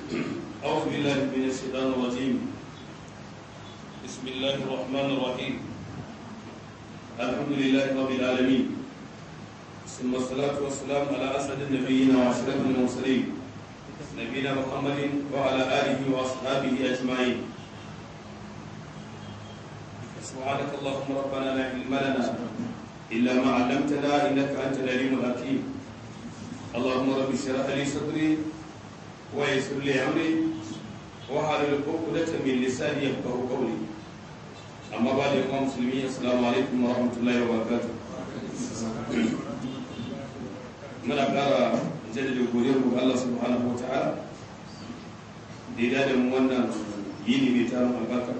أعوذ بالله من الشيطان الرجيم بسم الله الرحمن الرحيم الحمد لله رب العالمين ثم الصلاة والسلام على أسعد النبيين وأشرف المرسلين نبينا محمد وعلى آله وأصحابه أجمعين سبحانك اللهم ربنا لا علم لنا إلا ما علمتنا إنك أنت العليم الحكيم اللهم رب اشرح لي صدري ويسر لي أمري واحلل عقدة من لساني يفقهوا قولي أما بعد يا مسلمين السلام عليكم ورحمة الله وبركاته muna ƙara jaddada godiyar mu ga Allah subhanahu wa ta'ala da ya da mu wannan yini mai tarin albarka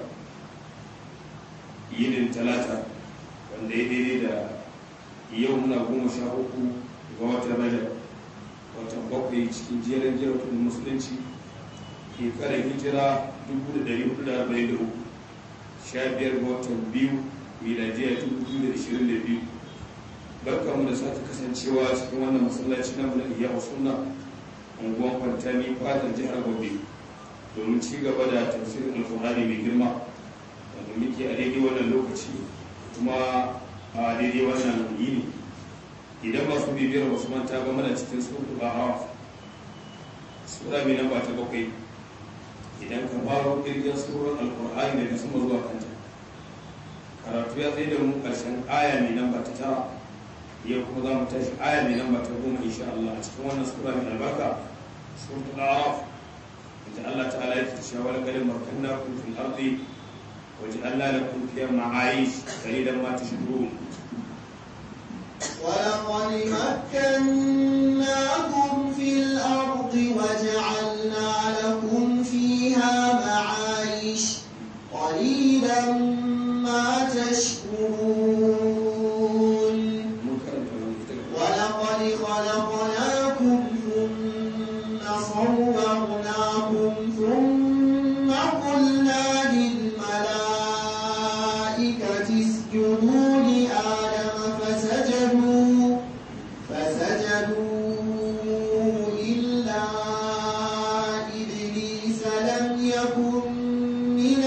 yinin talata wanda ya daidai da yau muna goma sha uku ga watan rajab watan bakwai cikin jerin jirgin musulunci shekarar hijira 1443 sha biyar ga watan biyu miladiya 2022 barka mu da sake kasancewa cikin wannan masallaci na mulki ya sunna unguwan kwantani fatan jihar gobe domin ci gaba da tafsirin alkur'ani mai girma wanda muke a daidai wannan lokaci kuma a daidai wannan yini idan masu bibiyar wasu manta ba mana cikin sura a sura mai namba ta bakwai idan ka faro kirgin surar alkur'ani daga sama zuwa kanta karatu ya tsaye da mu karshen aya mai namba ta tara yau kuma za mu tashi aya mai namba ta goma insha Allah a cikin wannan sura mai albarka suratul a'raf inda Allah ta'ala ya ce cewa wala qad makannakum fil ardi waj'alna lakum fiha ma'ayish qalilan ma tashkurun ولقد مكناكم في الأرض وجعلنا لكم فيها معايش قليلا ما تشكرون ولقد خلقناكم ثم صورناكم ثم قلنا للملائكة اسجدوا لآدم فسجدوا فسجدوا إلا إبليس لم يكن من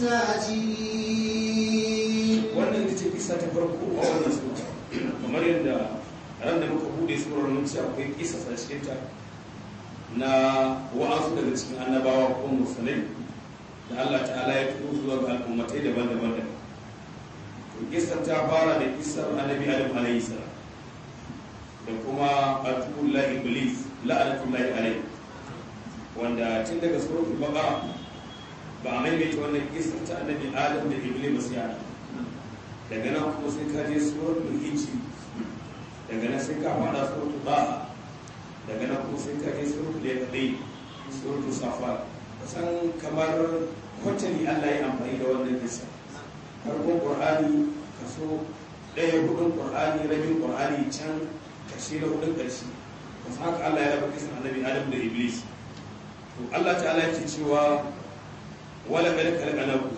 الساجدين wannan ita ce kisa ta farko a wannan sura kamar yadda ran da muka bude surar mun ce akwai kisa a cikin ta na wa'azu daga cikin annabawa ko musulmai da Allah ta'ala ya turo zuwa ga al'ummatai daban-daban da to kisar ta fara da kisar annabi Adam alayhi salam da kuma atullah iblis la'anatullahi alayhi wanda tun daga suratul baqara ba a maimaita wannan kisar ta annabi Adam da iblis ba sai ana daga nan kuma sai ka je suratul hijri daga nan sai ka fada suratul ba'a daga nan kuma sai ka je suratul yaqin suratul safat kusan kamar kwatani Allah ya amfani da wannan kisa farkon qur'ani kaso ɗaya hudun qur'ani rabin qur'ani can kashe da hudun ƙarshe kusan haka Allah ya raba kisan annabi Adam da Iblis to Allah ta'ala yake cewa wala qad khalaqnakum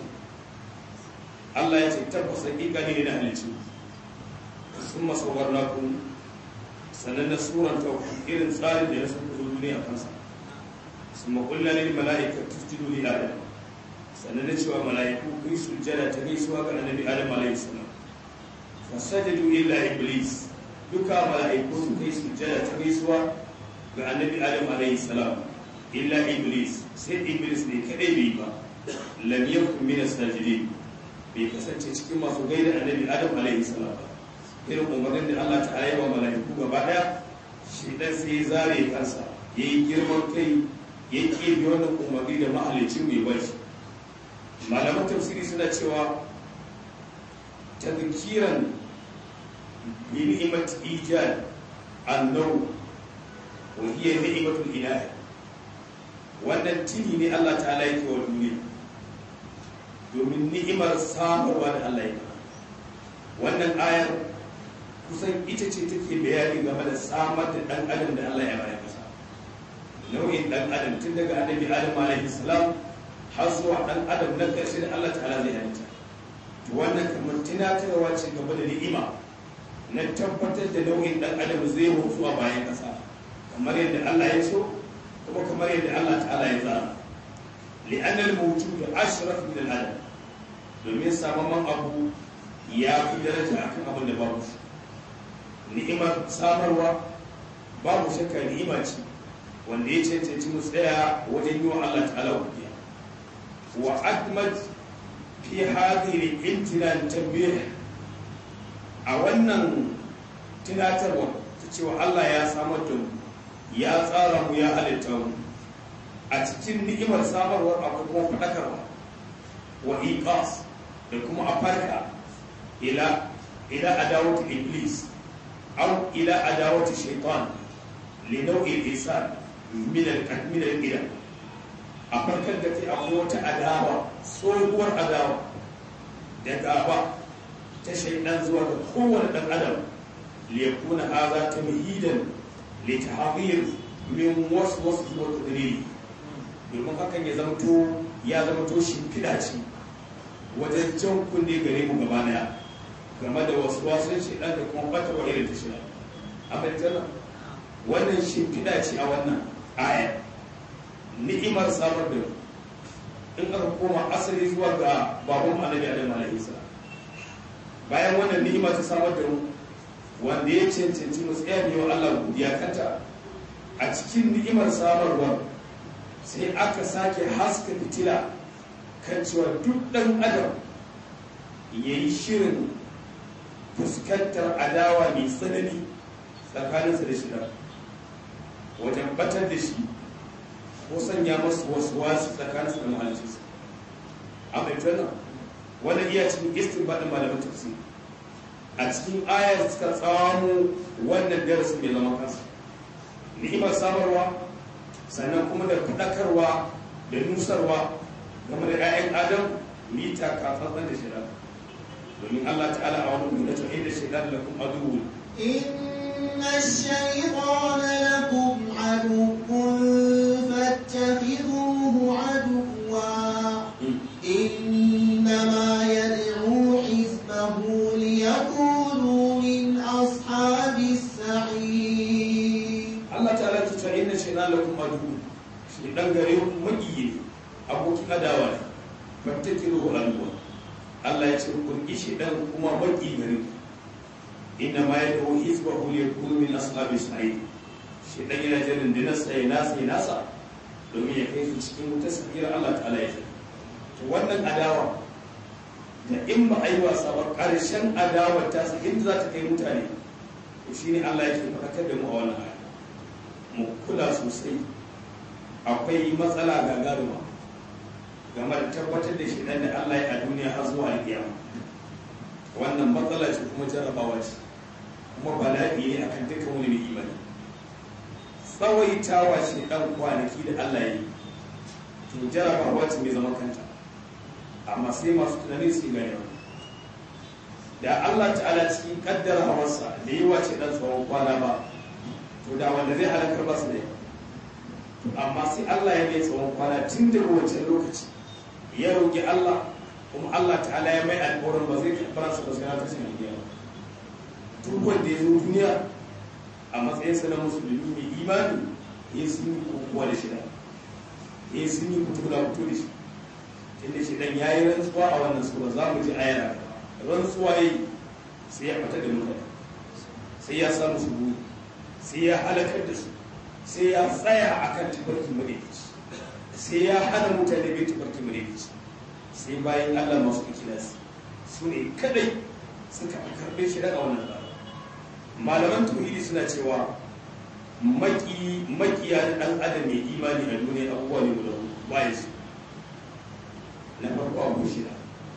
Allah ya ce tabbas hakika ne na halicci sun masawar naku sannan na suran ta irin tsarin da ya san kuzo duniya kansa sun makulla ne mala'ika tustidu li adam sannan na cewa mala'iku ku yi sujjada ta gaisuwa ga annabi adam alayhi salam fa sajadu illa iblis duka mala'iku su kai sujjada ta gaisuwa ga annabi adam alayhi salam illa iblis sai iblis ne kadai bai ba lam yakun min as-sajidin bai kasance cikin masu gaida annabi adam alaihi salam irin umarnin da Allah ta yi wa mala'iku gaba daya shi dan sai ya zare kansa yayi girman kai ya ke bi wannan umarni da mahalicin mai bashi malaman tafsiri suna cewa tadhkiran bi ni'mat ijad annaw wa hiya ni'matul ilahi wannan tini ne Allah ta'ala yake wa duniya domin ni'imar samarwa da Allah ya wannan ayar kusan ita ce take bayani game da samar da dan adam da Allah ya bayar masa nau'in dan adam tun daga annabi adam alaihi salam har zuwa dan adam na karshe da Allah ta'ala zai halitta to wannan kamar tunatarwa ce game da ni'ima na tabbatar da nau'in dan adam zai mutu a bayan kasa kamar yadda Allah ya so kuma kamar yadda Allah ta'ala ya tsara li'anna al-mawjud ashraf min al-adam domin samaman abu ya fi daraja akan abin da babu shi ni'imar samarwa babu shakka ni'ima ce wanda ya cancanci mu tsaya wajen yi wa Allah ta'ala godiya wa akmat fi hadhihi al-imtinan tanbih a wannan tunatarwa ta cewa Allah ya samar da mu ya tsara mu ya halitta mu a cikin ni'imar samarwar akwai kuma faɗakarwa wa iqas da kuma a farka ila ila adawati iblis aw ila adawati shaitan li nau'i al-insan min al-min al a farkar da kai akwai wata adawa tsohuwar adawa da gaba ta shaidan zuwa ga kowane dan adam liyakuna hadha tamhidan li tahdir min waswas wa tadriri domin hakan ya zamto ya zamto shimfiɗa ce wajen jan kunne gare mu gaba daya game da wasu wasan shaidan da kuma bata wa irin ta shida a fahimtar wannan shimfiɗa ce a wannan aya ni'imar samar da in aka koma asali zuwa ga babban annabi adam alaihi salam bayan wannan ni'ima ta samar da mu wanda ya cancanci mu tsaya ne wa Allah godiya kanta a cikin ni'imar samarwa sai aka sake haska fitila kan cewa duk ɗan adam ya yi shirin fuskantar adawa mai tsanani tsakaninsa da shi wajen batar da shi ko sanya masu wasu wasu tsakaninsa da mahalcinsa a mai tana wanda iya cikin istin baɗin malamin tafsir a cikin ayar suka tsamo wannan darasin mai zama kansa ni'imar samarwa sannan kuma da faɗakarwa da nusarwa game da 'ya'yan adam mita kafafen da shida domin Allah ta'ala a wani nuna cewa inda shaidan da kuma aduwu إن الشيطان لكم عدو فاتخذوه عدوا إنما يدعو حزبه ليكونوا من أصحاب السعير Allah ta'ala ta ce inda shaidan da kuma aduwu shaidan gare ku magiyi ne abokin adawa ne fattakiru aduwa Allah ya ce kun ishi dan kuma maki gare ku inna ma yad'u hizbahu liyakunu min ashabi sa'id shi dan yana jirin da nasa ya nasa ya nasa domin ya kai su cikin wutar sakira Allah ta'ala ya to wannan adawa da in ba a yi wasa ba ƙarshen adawar ta sa inda za ta kai mutane to shine Allah yake faɗakar da mu a wannan aya mu kula sosai akwai matsala gagaruma game da tabbatar da shi da Allah ya a duniya har zuwa alƙiyama wannan matsala ce kuma jarabawa ce kuma bala'i ne akan dukkan wani mai imani tsawaitawa shi dan kwanaki da Allah ya yi to jarabawa ce mai zama kanta amma sai masu tunani su gane da Allah ta'ala cikin kaddara hawarsa da yi wace dan tsawon kwana ba to da wanda zai halakar ba su da amma sai Allah ya mai tsawon kwana tun daga wancan lokaci ya roƙi Allah kuma Allah ta'ala ya mai alƙawarin ba zai karɓar sa ba sai ta cin alƙiyama duk wanda ya zo duniya a matsayinsa na musulmi mai imani ya sun yi kokowa da shida ya sun yi fito da fito da shi inda shi dan yayi rantsuwa a wannan sura za mu ji ayar rantsuwa yayi sai ya fita da mutane sai ya samu su buri sai ya halakar da su sai ya tsaya akan tabarkin madaidaici sai ya hana mutane bai tabarkin madaidaici sai bayan Allah masu ikilasi su ne kadai suka karbe shi daga wannan tsara malaman tauhidi suna cewa maki makiya dan adam mai imani a duniya abubuwa ne guda bayan su na farko abu shida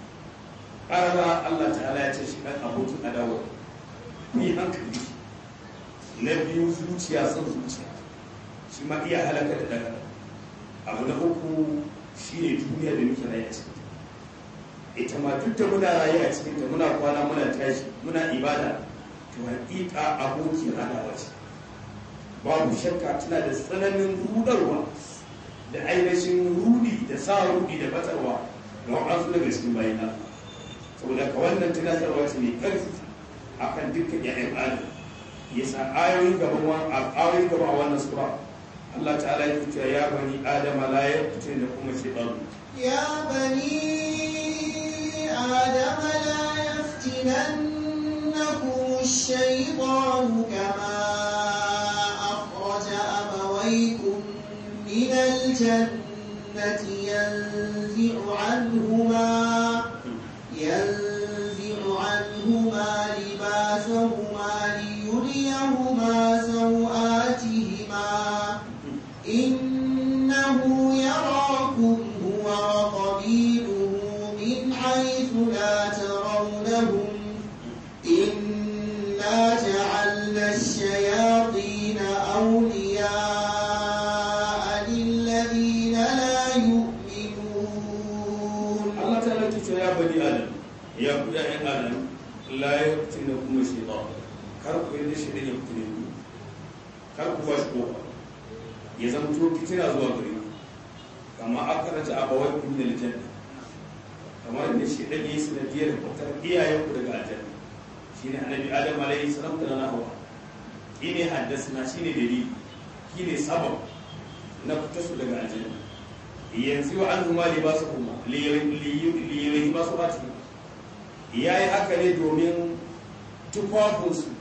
ƙarara Allah ta'ala ya ce shi ɗan abokin adawa ni hankali na biyu zuciya son zuciya shi ma iya halaka da daga abu na uku shi ne duniya da muke rayu a cikin ita ma duk da muna rayu a cikin ta muna kwana muna tashi muna ibada to hakika abokin adawa ce babu shakka tana da tsananin rudarwa da ainihin rudi da sa rudi da batarwa ga waɗansu daga cikin bayan Allah saboda ka wannan tunatarwa ce mai ƙarfi akan dukkan ƴaƴan adam ya sa ayoyin gaban a ayoyin gaba a wannan sura Allah ta'ala ya ce ya bani adama la yaftin da kuma shaytan يا بني آدم لا يفتننكم الشيطان كما أخرج أبويكم من الجنة ينزع عنهما ينزع عنهما لباسهما ليريهما سوآتهما إنه يراكم هو وقبيله من حيث لا ترونهم إنا جعلنا الشياطين أولياء للذين لا يؤمنون Allah ta'ala ke ce ya bani adam ya ku ya yan adam la yaftin da kuma shaytan kar ku yi shi da yaftin ku kar ku ba shi kofa ya zamto fitina zuwa gare ku kama aka raja abawai kun da aljanna kamar da shi dan yi sanadiyar fitar iyayen ku daga aljanna shine annabi adam alaihi salam da na hawa shine haddasa shine dalili shine sabab na fitar su daga aljanna yanzu wa an huma libasu kuma liyi masu bati ya yi haka ne domin tufafinsu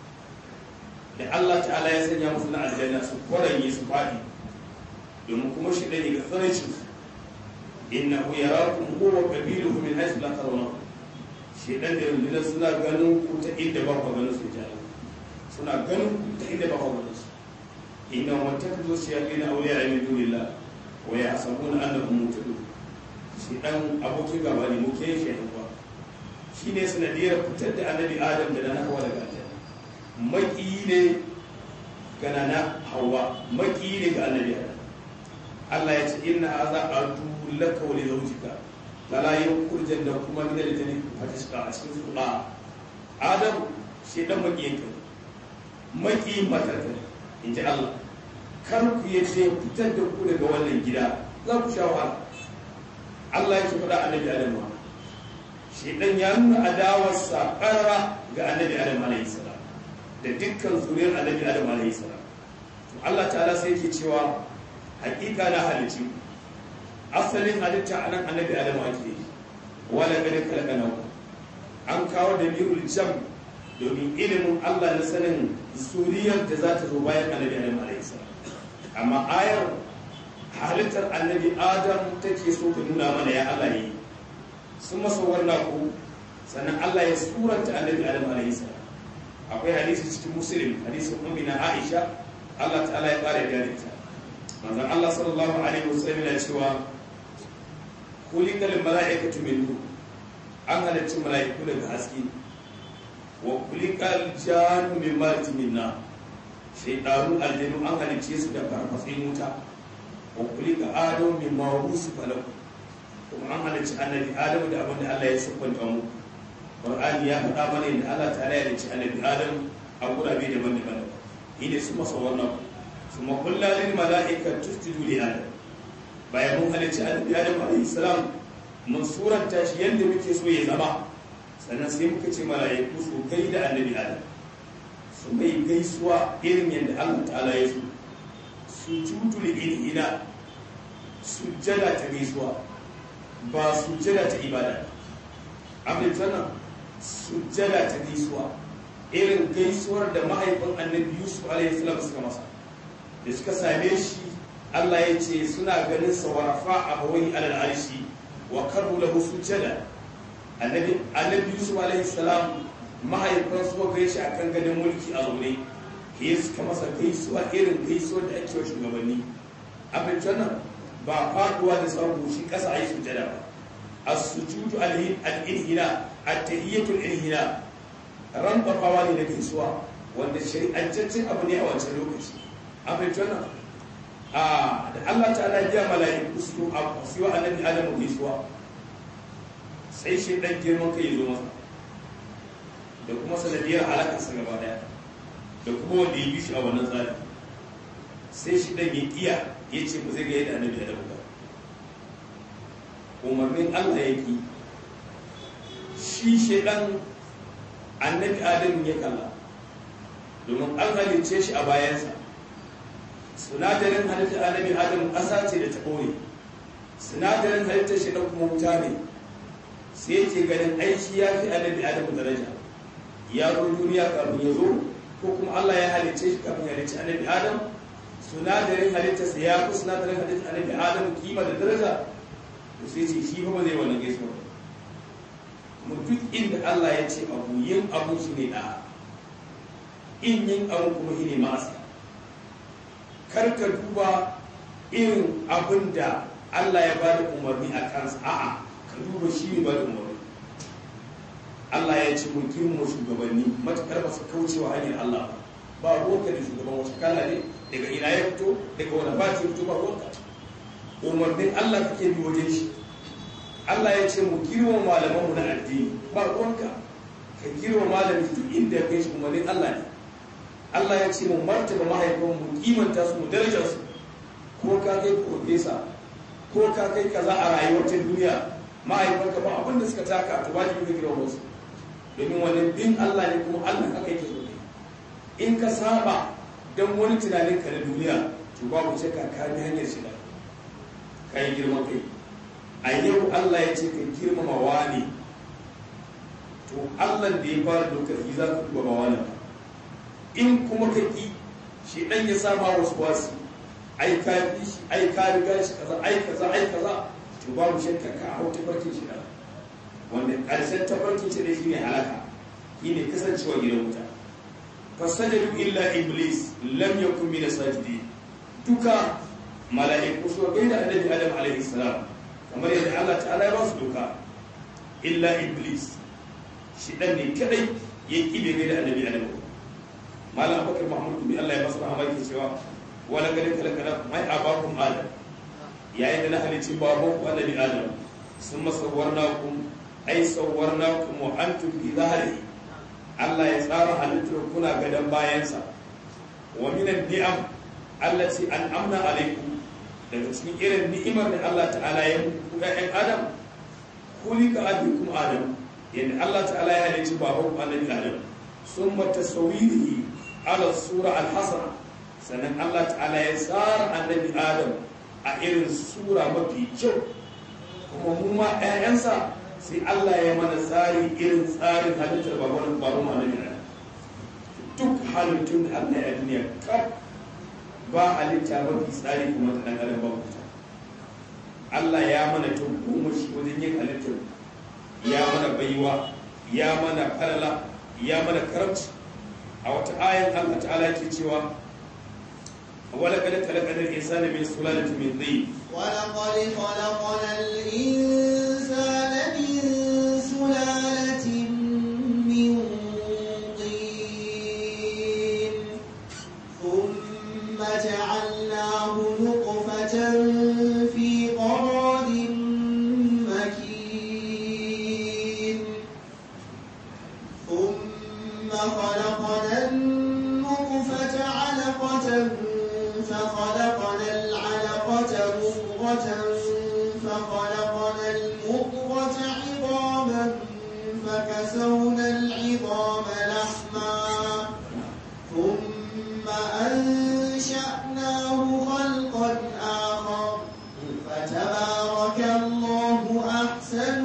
da Allah ta'ala ya sanya musu na aljanna su kwaranye su faɗi domin kuma shi ɗaya ga tsarancin su inna hu yarakum huwa qabiluhu min haythu la tarawna shi dan da rundunar suna ganin ku ta inda ba ku ganin su jalo suna ganin ku ta inda ba ku ganin su inna wa takdu shayatin awliya min dunillah wa yahsabuna annahum muhtadun shi dan abokin gaba ne muke shi dan ba shine sanadiyar fitar da annabi adam da na hawa daga aljanna maki ne ga nana hawa maki ne ga annabi adam Allah ya ce inna hadha adu laka wa li zawjika fala yukhrijan da kuma min al-jannati fatashqa a cikin sura adam shi dan maki yake maki matata inji Allah kar ku yace fitar da ku daga wannan gida za ku sha wahala Allah ya ce faɗa annabi adam shedan ya nuna adawarsa ƙarara ga annabi adam alayhi salam da dukkan zuriyar annabi adam alayhi salam to Allah ta'ala sai yake cewa hakika na halitti asalin halitta anan annabi adam ake yi wala gare kalkana an kawo da mirul jam domin ilimin Allah na sanin zuriyar da za ta zo bayan annabi adam alayhi salam amma ayar halittar annabi adam take so ta nuna mana ya Allah ne sun masa wannan ku sannan Allah ya suranta annabi Adam alaihi salam akwai hadisi cikin muslim hadisin ummina Aisha Allah ta'ala ya kare da ita manzon Allah sallallahu alaihi wasallam yana cewa kulikal mala'ikatu min nur an halarci mala'iku daga haske wa kulikal jannu min marti min nar shaydanu aljanu an halicce su da farfatsin wuta wa kulika adamu min mawrusi falaku kuma an halarci annabi adamu da abin da Allah ya siffanta mu Qur'ani ya faɗa mana yadda Allah ta ya halarci annabi adamu a gurabe daban-daban ni ne su masa wannan su ma kullu lil mala'ika tusjudu li adam bayan mun halarci annabi adamu alaihi salam mun suranta shi yadda muke so ya zama sannan sai muka ce mala'iku su kai da annabi adam su mai gaisuwa irin yadda Allah ta'ala ya so su judu li ina sujjada ta gaisuwa ba sujjada ta ibada abin tana sujjada ta gaisuwa irin gaisuwar da mahaifin annabi yusuf alaihi salam suka masa da suka same shi Allah ya ce suna ganin sa warafa a bawai alal arshi wa karbu lahu sujjada annabi annabi yusuf alaihi salam mahaifin su ga shi akan gadon mulki a zaune ke suka masa gaisuwa irin gaisuwar da ake wa shugabanni abin tana ba faduwa da tsarku shi kasa a yi sujada ba a sujudu al-inhina at-tahiyyatu al-inhina ran bafawa ne na gaisuwa wanda shari'ancaccen abu ne a wancan lokaci abin tana a da Allah ta'ala ya mala'iku su a su wa annabi Adamu gaisuwa sai shi dan girman kai zo masa da kuma sanadiyar halakar sa gaba daya da kuma wanda ya bi shi a wannan tsari sai shi dan ya iya ya ce ba zai ga yadda annabi Adamu ba umarnin Allah ya ki shi shedan annabi Adamu ya kalla domin an halicce shi a bayansa sinadarin halittar annabi adam ƙasa ce da ta ɓoye sinadarin halittar shi ɗan kuma wuta ne sai yake ganin aiki ya fi annabi adam daraja ya zo duniya kafin ya zo ko kuma Allah ya halicce shi kafin ya halicci annabi adam sinadarin halittarsa ya fi sinadarin halittar annabi adam kima da daraja to sai ce shi ba zai wannan gaisuwa mu duk inda Allah ya ce abu yin abu shi ne da in yin abu kuma shi ne ma'asa kar ka duba irin abin da Allah ya ba da umarni a kansa a'a ka duba shi ne ba da umarni Allah ya ce mu girma shugabanni matakar ba su kauce wa hanyar Allah ba ruwanka da shugaban wasu kala ne daga ina ya fito daga wani ba ya fito ba ruwanka umarnin Allah kake bi wajen shi Allah ya ce mu girma malamanmu na addini ba ruwanka ka girma malami duk inda ya kai shi umarnin Allah ne Allah ya ce mu martaba mahaifan mu kimanta su mu darajar su ko ka kai profesa ko ka kai kaza a rayuwar ta duniya mahaifanka ba abin da suka taka to wajibi ka girma wasu domin wannan bin Allah ne kuma Allah haka yake so in ka saba dan wani tunanin ka na duniya to babu shakka ka bi hanyar shiga ka yi girman kai a yau Allah ya ce ka girmama wani to Allah da ya fara dokar yi za ka duba wani ba in kuma ka ƙi shi ɗan ya sama wasu wasu ai ka bi shi ai ka riga shi kaza ai kaza ai kaza to babu shakka ka hau tafarkin shi da wanda ƙarshen tafarkin shi da shi ne halaka shi ne kasancewa gidan wuta fasajadu illa iblis lam yakun min sajidi duka mala'iku su gai da annabi adam alaihi salam kamar yadda Allah ta'ala ya ba su duka illa iblis shi dan ne kadai ya kibe gai da annabi adam malam abubakar mahmud bi Allah ya masa rahama yake cewa wala gari kalakala mai abakum adam yayin da na halicci baban ku annabi adam sun masawwarnakum ai sawwarnakum wa antum bi zahri Allah ya tsara halittar kuna gadan bayansa wa minan ni'am allati an'amna alaikum daga cikin irin ni'imar da Allah ta'ala ya muku ƴaƴan adam kulika abikum adam yadda Allah ta'ala ya halicci baban ku annabi adam summa tasawirihi ala sura al-hasana sannan Allah ta'ala ya tsara annabi Adam a irin sura mafi kyau kuma mu ma ƴaƴansa sai Allah ya mana tsari irin tsarin halittar baban baban annabi Adam duk halittun da Allah ya duniya kaf ba halitta mafi tsari kuma ta dan adam babu ta Allah ya mana shi wajen yin halittar ya mana baiwa ya mana falala ya mana karamci a wata ayan Allah ta'ala ke cewa wala kada kalakana al-insana min sulalatin min dhin wala qad khalaqna al-insana min sulalatin min tin thumma ja'alnahu nutfatan fi qararin makin thumma خلقنا النطفة علقة فخلقنا العلقة مضغة فخلقنا المضغة عظاما فكسونا العظام لحما ثم أنشأناه خلقا آخر فتبارك الله أحسن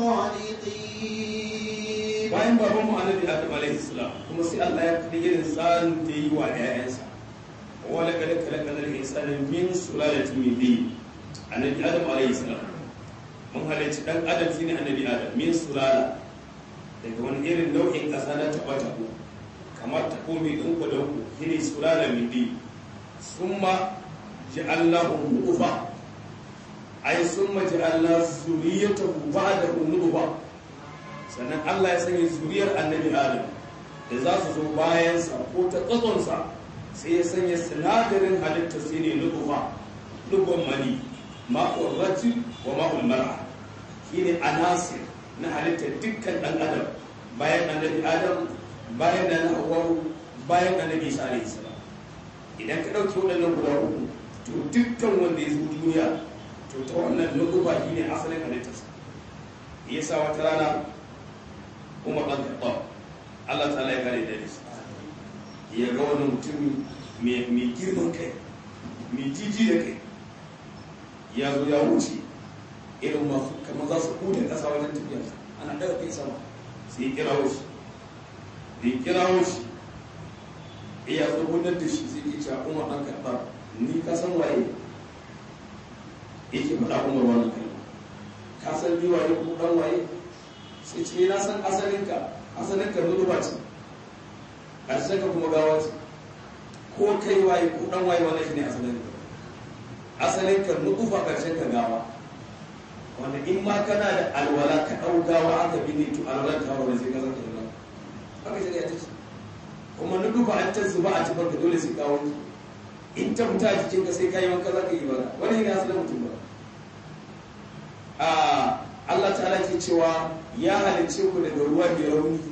الخالقين bayan baban mu annabi Adam alaihi salam kuma sai Allah ya kadi irin tsarin da yi wa ƴaƴansa wala kada kalakana al-insana min sulalatin min dhin annabi Adam alaihi salam mun halarci dan adam shine annabi Adam min sulala daga wani irin nau'in ƙasa na taɓa taɓo kamar taɓo mai ɗanku ɗanku shine sulala min dhin summa ja'alnahu nutfa ay summa ja'alna zuriyatahu ba'dahu nutfa sannan Allah ya sanya zuriyar annabi Adam da za su zo bayansa ko ta tsatsonsa sai ya sanya sinadarin halitta sai ne lubuwa lubon mani ma'ul rati wa ma'ul mar'a shine anasir na halitta dukkan dan adam bayan annabi Adam bayan da na Hawwa bayan annabi Isa alaihi salam idan ka dauki waɗannan guda uku to dukkan wanda ya zo duniya to ta wannan lubuwa shine asalin halittarsa yasa wata rana umar ɗan kaɓa Allah ta ya kare da nisa ya ga wani mutum mai girman kai mai jiji da kai ya zo ya wuce irin masu kamar za su hude ƙasa wajen tafiya ana daga kai sama sai ya kirawo shi da ya kirawo shi ya zo gudar da shi sai ya ce umar ɗan karɓar ni ka san waye yake faɗa umar wannan kalma ka san ni waye ko ɗan waye sai ce na san asalinka asalinka nuduba ce ƙarshen ka kuma gawa ce ko kai waye ko ɗan waye wannan shi ne asalinka asalinka nuduba ƙarshen ka gawa wanda in ma kana da alwala ka ɗau gawa aka bi ne to alwala ta wani sai ka zaka da haka shari'a ta ce kuma nuduba an ta zuba a cikin ka dole sai ka wanke in ta fita a jikin ka sai ka yi wanka za ka yi bara wani ne asalin mutum ba Allah ta'ala ke cewa ya halicce ku daga ruwa mai rauni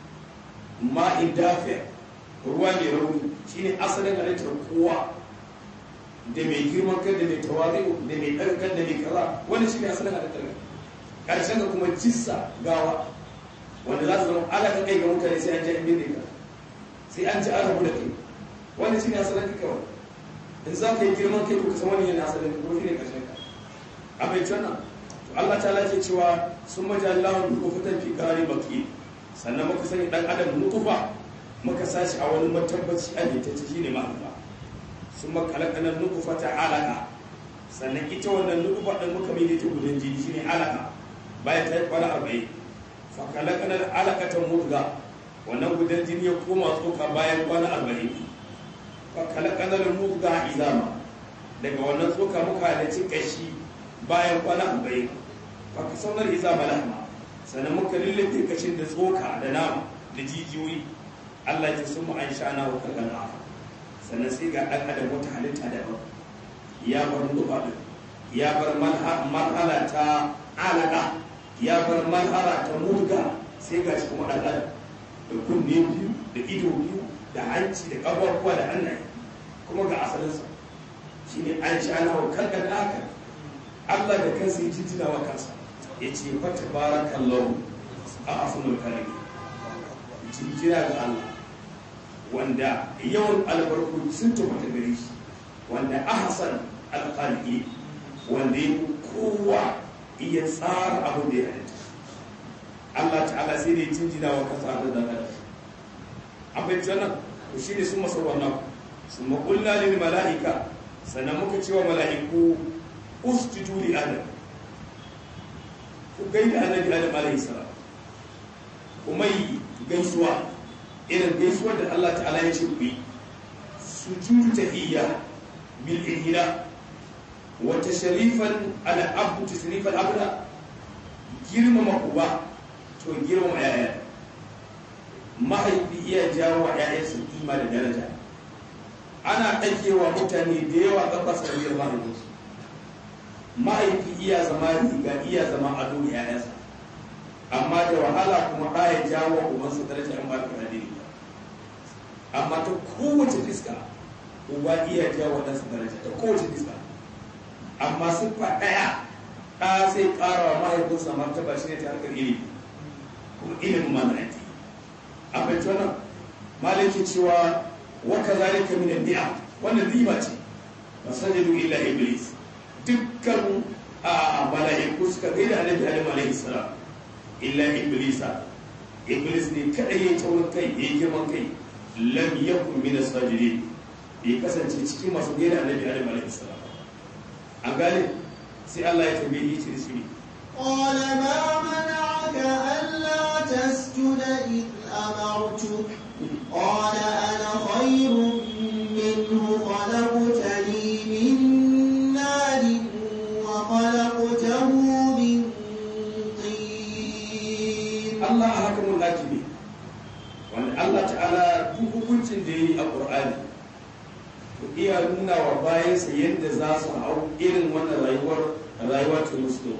ma'in dafiya ruwa mai rauni shine asalin halittar kowa da mai girman kai da mai tawari da mai ɗarkar da mai kaza wani shine asalin halittar ƙarshen ka kuma jissa gawa wanda za su zama alaƙa kai ga mutane sai an ji an binne ka sai an ji an rabu da kai wani shine asalin ka kawai in za ka yi girman kai ka san wani yana asalin ka ko shine ƙarshen ka a bai wannan Allah ta lace cewa sun maji Allah nufatan fi kare baki sannan muka sani dan adam nutufa muka sashi a wani matabbaci a ne ta ce shine ma'anufa sun makalakanar nutufa ta alaka sannan ita wannan nutufa ɗin muka mai ta gudun jini shine alaka bayan ta yi kwana arba'in fa kalakanar alaka ta murga wannan gudan jini ya koma tsoka bayan kwana arba'in fa kalakanar murga izama daga wannan tsoka muka halarci kashi bayan kwana arba'in baka saunar iza malahma sannan muka lullube kashin da tsoka da nama da jijiyoyi Allah ya sun mu an sha'ana wa kalkan afa sannan sai ga ɗan adam wata halitta daban ya bar nufa din ya bar marhala ta alaka ya bar marhala ta murga sai ga shi kuma ɗan adam da kunne biyu da ido biyu da hanci da ƙafafuwa da hannaye kuma ga asalinsa shine an sha'ana wa kalkan afa Allah da kansa ya jinjina wa kansa ya ce fata barakan lau a afinar kalami jinjina ga Allah wanda yawan albarku sun tabbata gare shi wanda ahasan alƙalƙi wanda ya kowa iya tsara abin da ya halitta Allah ta'ala sai da ya jinjina wa kansa a da adam abin jannan to shi ne sun masa wannan sun maƙulla lil mala'ika sannan muka cewa mala'iku usjudu li adam ku gaida annabi adam alayhi salam kuma yi gaisuwa irin gaisuwar da Allah ta'ala ya ce ku yi sujudu tahiyya bil ihla wa tashrifan ala abdu tashrifan abda girmama uba to girmama yaya mahaifi iya jawo wa yayansa kima da daraja ana ɗakewa mutane da yawa ƙafa sanadiyar mahaifinsu mahaifi iya zama riga iya zama ado da yayansa amma da wahala kuma ɗaya jawo ubansa daraja in ba ka hadiri ba amma ta kowace fiska uba iya jawo ɗansa daraja ta kowace fiska amma siffa ɗaya ɗa sai ƙara wa mahaifinsa martaba shi ne ta harkar ilimi kuma ilimin mana ake a fahimci wannan malaki cewa wa kazalika min ni'am wannan ni'ima ce masajadu illa iblis dukkan a mala'iku suka gaida annabi adam alaihi salam illa iblisa iblis ne kadai ya taurin kai ya girman kai lam yakun min as-sajidin bai kasance cikin masu gaida annabi adam alaihi salam an gane sai Allah ya tambaye shi shi قال ما منعك ألا تسجد إذ أمرتك قال أنا خير منه خلقتني من نار وخلقته من طين Allah a hakamun hakimi wanda Allah ta'ala duk hukuncin da ya yi a ƙur'ani to iya nuna wa bayansa yadda za su hau irin wannan rayuwar rayuwar ta musulun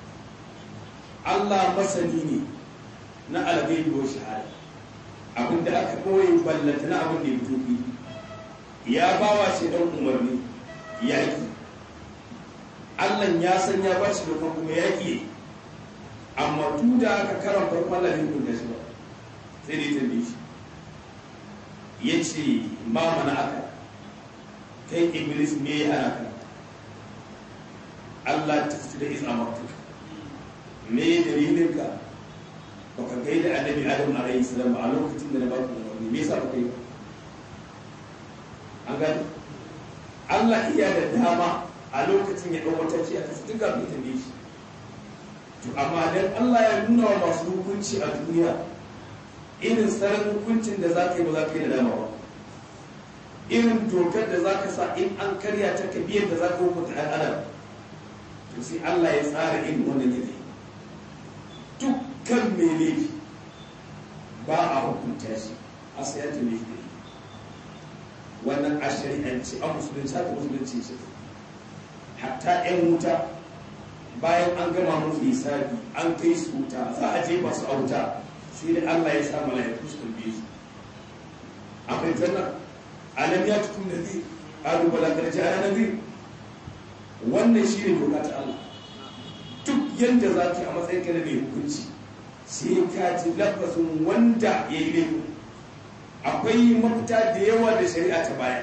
Allah masani ne na algaibi wa shahada abin da aka ɓoye ballanta na abin da ya fito fili ya ba wa shi ɗan umarni yaƙi Allah ya san ya ba shi da kuma yaƙi amma tun da aka karan farko Allah ne kun da shi ba sai dai tambaye shi ya ce ma mana aka kai iblis me ya hana ka Allah ta fi da izina martuka me dalilin ka baka gaida annabi adam alayhi salam a lokacin da na ba ku umarni me yasa baka yi an gani Allah iya da dama a lokacin ya ɗau mataki a kasu duk kafin ta shi to amma dan Allah ya nuna wa masu hukunci a duniya irin tsarin hukuncin da za ka yi ba za ka yi da dama ba irin dokar da za ka sa in an karya ta ka biyar da za ka hukunta ɗan adam to sai Allah ya tsara irin wannan yanayi dukkan mai laifi ba a hukunta shi a sayar da laifi da wannan a shari'anci a musulunci haka musulunci ce hatta 'yan wuta bayan an gama musu hisabi an kai su wuta za a jefa su a wuta sai da Allah ya sa mala'iku su tambaye su akwai janna alam ya tukun da zai qalu bala qad ja'a nadir wannan shine doka ta Allah duk yanda za ki a matsayin ka na mai hukunci sai ka ji lafazin wanda ya yi laifin akwai mafita da yawa da shari'a ta baya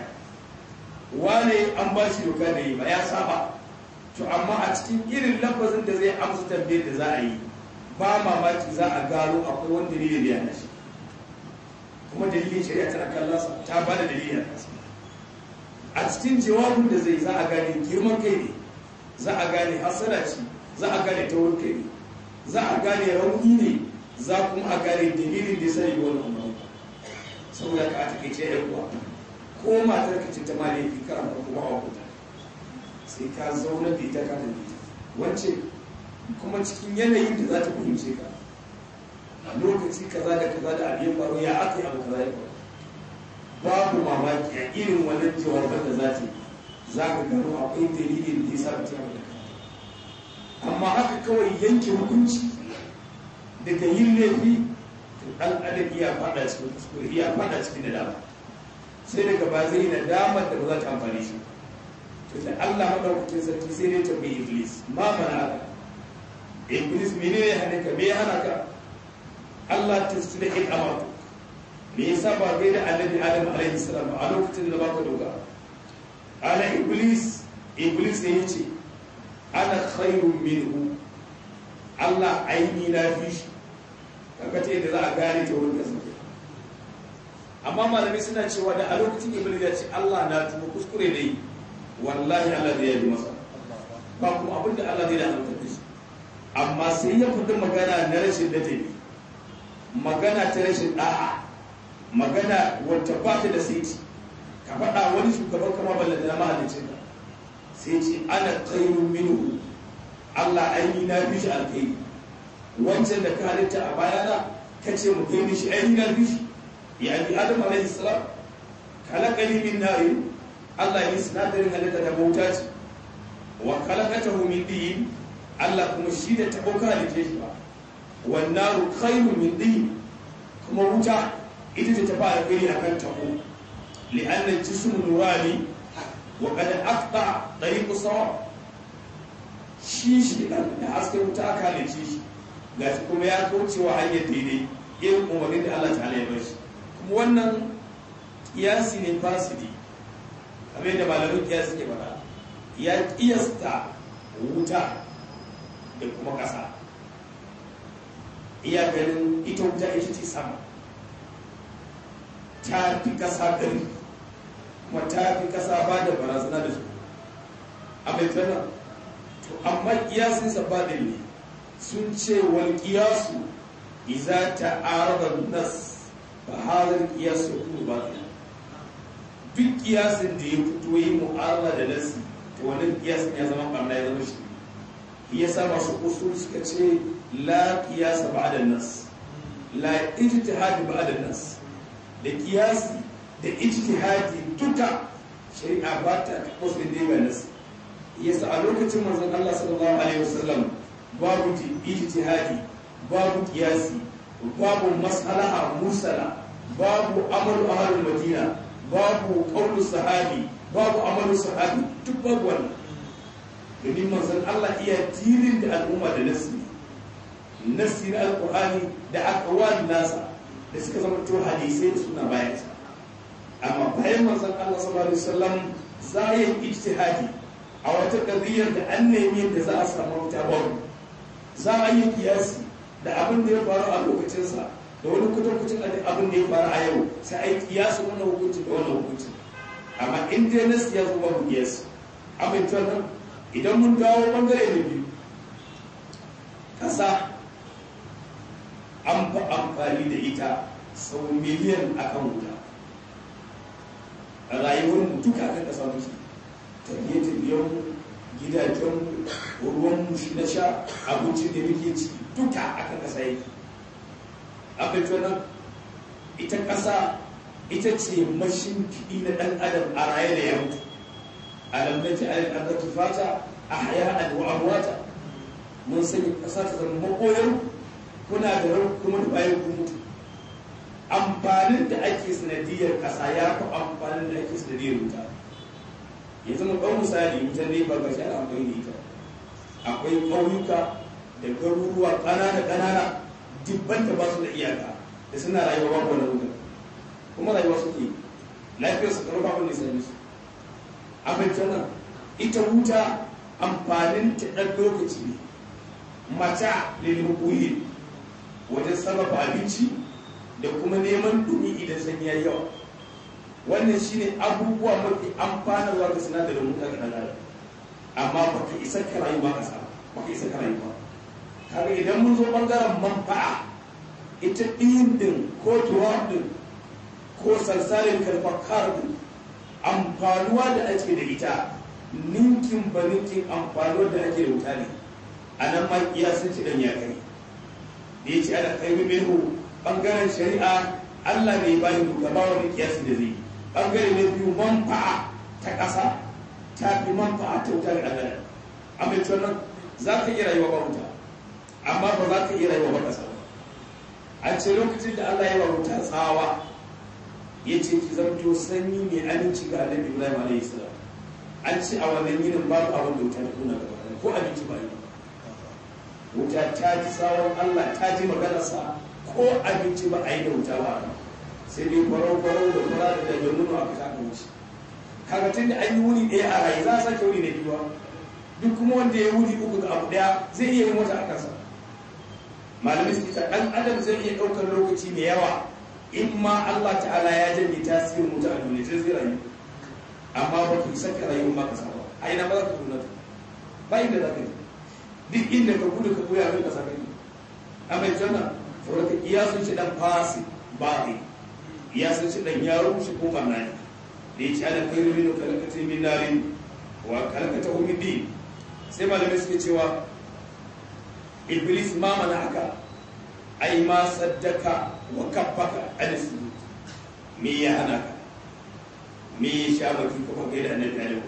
wane an ba shi doka da yi ba ya saba to amma a cikin irin lafazin da zai amsa tambayar da za a yi ba mamaki za a gano akwai wani dalilin da ya nashi kuma dalilin shari'a tana kallon ta ba da dalilin a kansa a cikin jawabin da zai za a gane girman kai ne za a gane hasara ce za a gane taurin kai ne za a gane rauni ne za kuma a gane dalilin da ya sani wani umarni saboda ka a takaice yan uwa ko matar ka ce ta ma laifi karan farko ba a hukunta sai ka zauna da ita ka da ita wance kuma cikin yanayin da za ta fahimce ka a lokaci kaza da kaza da abin faru ya aka yi abu kaza ya faru babu mamaki a irin wannan jawaban da za ta yi za ka gano akwai dalilin da ya sa ta da amma haka kawai yanke hukunci daga yin laifi to dan adam iya fada cikin kuskure iya fada cikin nadama sai daga ba zai nadamar da ba za ta amfani shi to da Allah madaukakin sarki sai dai ta bai iblis ma mana haka iblis menene ya hane ka me ya hana ka Allah ta su da in amatu me yasa ba gai da annabi adam alaihi salam a lokacin da baka doka ala iblis iblis ne yace ana khairun minhu Allah aini na fi shi kaga ta yadda za a gane ta wurin kasance amma malamai suna cewa da a lokacin iblis ya ce Allah na tuba kuskure ne wallahi Allah zai yi masa ba kuma abin da Allah zai da hankali da shi amma sai ya fita magana na rashin ladabi magana ta rashin da'a magana wata ba ta da saiti ka faɗa wani shugaban kama balla da mahallicin ka sai ce ana khairun minhu Allah aini na fi shi alkhairi wancan da ka halitta a bayana ka ce mu kai mishi aini na fi shi ya bi adam alaihi salam kalakali min nari Allah yi sinadarin halitta da bauta ce wa kalakatahu min din Allah kuma shi da tabo ka halitta shi ba wan naru khairu min din kuma wuta ita ce ta fara gani akan tabo li'anna al-jismu nurani wa qad aqta tariq sawa shi shi da haske wuta aka halitta shi gashi kuma ya kaucewa hanyar daidai irin umarnin da Allah ta'ala ya bar shi kuma wannan kiyasi ne fasidi kamar da malamin kiyasi ke faɗa ya kiyasta wuta da kuma ƙasa iya ganin ita wuta ita ce sama ta fi ƙasa gari kuma ta fi ƙasa ba da barazana da su a mai tana to amma kiyasinsa ba da ne sun ce wal kiyasu iza ta araba nas ba hazar kiyasu kuma ba duk kiyasin da ya fito yi mu'arala da nasi to wannan kiyasin ya zama barna ya zama shi ya sa masu usul suka ce la kiyasa ba'da nas la ijtihad ba'da nas da kiyasi da ijtihadi duka shari'a ba ta usul da ga nas yasa a lokacin manzon Allah sallallahu alaihi wasallam babu ijtihadi babu kiyasi babu mas'alaha mursala babu amalu ahlul madina babu ƙaunar sahabi babu amalin sahabi duk babu wannan domin manzan Allah iya tirin da al'umma da nasi nasi na alƙur'ani da akwai nasa da suka zama to hadisai da suna bayan sa amma bayan manzan Allah sallallahu alaihi wasallam za a yi ijtihadi a wata ƙadiyar da an nemi yadda za a samu wuta babu za a yi kiyasi da abin da ya faru a lokacinsa da wani kutankucin abin da ya faru a yau sai a yi kiyasi wannan hukunci da wannan hukunci amma in dai nasi ya zo babu kiyasi abin nan idan mun dawo bangare da biyu ƙasa an fi amfani da ita sau miliyan akan wuta a rayuwar mu duka kan ƙasa muke tafiye-tafiyen gidajen ruwan mushi na sha abincin da muke ci duka akan ƙasa yake abin nan ita ƙasa ita ce mashin fiɗi na ɗan adam a raye da ya mutu alam na ji alin an fata a haya a wa amwata mun sanya ƙasa ta zama makoyar kuna da rau kuma da bayan ku mutu amfanin da ake sanadiyar ƙasa ya fi amfanin da ake sanadiyar wuta ya zama ɗan misali wutan ne ba gashi ana amfani da ita akwai ƙauyuka da garuruwa ƙanana ƙanana dubban da ba su da iyaka da suna rayuwa babu wani wuta kuma rayuwa suke lafiyar su karfa abin da sami su abin tana ita wuta amfanin ta ɗan lokaci ne mata lilimin ƙuyi wajen sarrafa abinci da kuma neman dumi idan sanyi ya yawa wannan shine abubuwa mafi amfanarwa ga sinadarin wuta ga ɗan adam amma baka isa ka rayu ba ka samu baka isa ka rayu ba kaga idan mun zo bangaren manfa'a ita ɗin din ko tuwa din ko salsalin karfakar din amfanuwa da ake da ita ninkin ba ninkin amfanuwa da ake da wuta ne a nan ma kiyasin ci dan ya kai da ya ce ana kai minhu bangaren shari'a Allah ne ba ni duka ba wani kiyasi da zai bangare na biyu manfa'a ta ƙasa ta fi manfa'a ta wuta da ɗan amma ita wannan za ka iya rayuwa ba wuta amma ba za ka iya rayuwa ba ƙasa ba a ce lokacin da Allah ya ba wuta tsawa ya ce ki zamto sanyi mai aminci ga annabi Ibrahim alayhi salam an ce a wannan yinin babu abin da wuta ta kuna gaba ko abinci ba yi wuta ta ji tsawon Allah ta ji maganarsa ko abinci ba a yi da wuta ba sai dai farau-farau da fara da daga nuna aka ta wuce kaga tun da an yi wuni ɗaya a rayu za a sake wuni na biyu duk kuma wanda ya wuni uku ga abu ɗaya zai iya yin wata a kansa malamai suke ta ɗan adam zai iya ɗaukar lokaci mai yawa in ma Allah ta'ala ya janye tasirin wuta a duniya sai zai rayu amma ba ki saka rayu ba ka saba a ina ba za ka tuna ba inda za ka yi duk inda ka gudu ka koya abin ka saka yi amma ita na saboda ka iya sun ci dan fasi ba ne iya sun ci dan yaro shi ko barna ne da ya ci ana kai rumin kalakata min narin wa kalakata min din sai malamai suke cewa iblis ma mana haka ai ma saddaka wa kaffaka an sujud me ya hana ka me ya sha maki kuma kai da annabi alaihi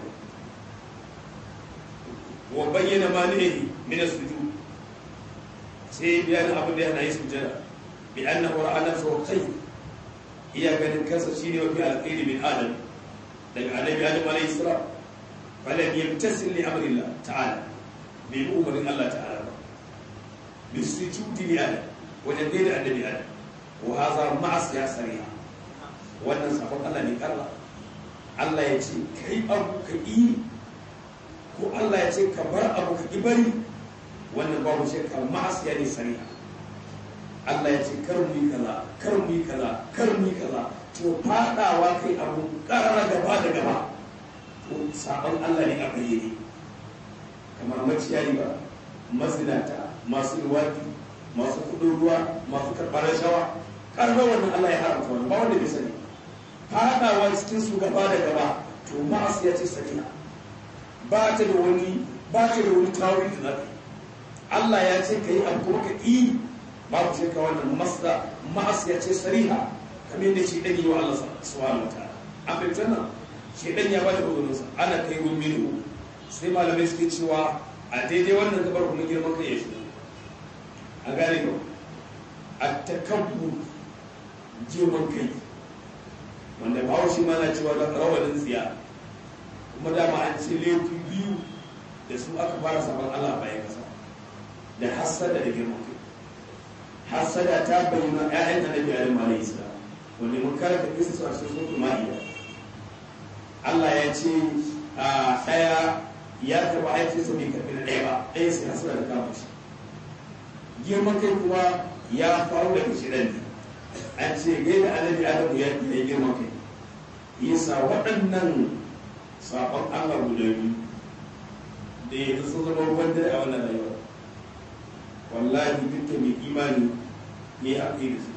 wa bayyana ma ne min sujud sai bayanin abin da yana yi sujada bi annahu ra'a nafsahu khayr iya ganin kansa shine mafi alkhairi min adam daga annabi adam alaihi salam falam yamtasil li amrillah ta'ala bi umarin Allah ta'ala ba bi sujudi li adam wajen gaida annabi adam wa haza ma'asiya sariha wannan sabon Allah ne karra Allah ya ce kai abu ka yi ko Allah ya ce ka bar abu ka ki bari wannan babu shakka ma'asiya ne sariha Allah ya ce kar mu yi kaza kar mu yi kaza kar mu yi kaza to fadawa kai abu karara gaba da gaba to sabon Allah ne a bayyane kamar maciyayi ba mazinata masu luwadi masu kudin ruwa masu karɓar rashawa karɓar wannan Allah ya haramta wannan ba wanda bai sani fadawa cikin su gaba da gaba to ma'asiya ce sariha ba ta da wani ba ta da wani tawuri da zafi Allah ya ce ka yi abu kuma ka yi babu shakka wannan masda ma'asiya ce sariha kamar yadda shi ɗan yi wa Allah subhanahu wa ta'ala an fahimta nan shi ɗan ya bada uzurinsa ana kai gun minu sai malamai suke cewa a daidai wannan gabar kuma girman kai ya shigo a gane ba a takabbu girman kai wanda bawo shi ma na cewa da rawanin tsiya kuma dama an ce laifin biyu da su aka fara sabon Allah bayan kasa da hassada da girman kai hassada ta bayyana ƴaƴan annabi Adam alayhi salam wanda mun karanta kisa su a cikin suratul ma'ida Allah ya ce a ɗaya ya taɓa aikinsa bai karɓi na ɗaya ba ɗaya sai hasara da kama shi girman kai kuma ya faru daga shirin ne an ce gai da annabi adamu ya yi girman kai yasa waɗannan sabon Allah guda biyu da ya sun zama ruwan dare a wannan rayuwa wallahi dukkan mai imani ya yi haƙi da su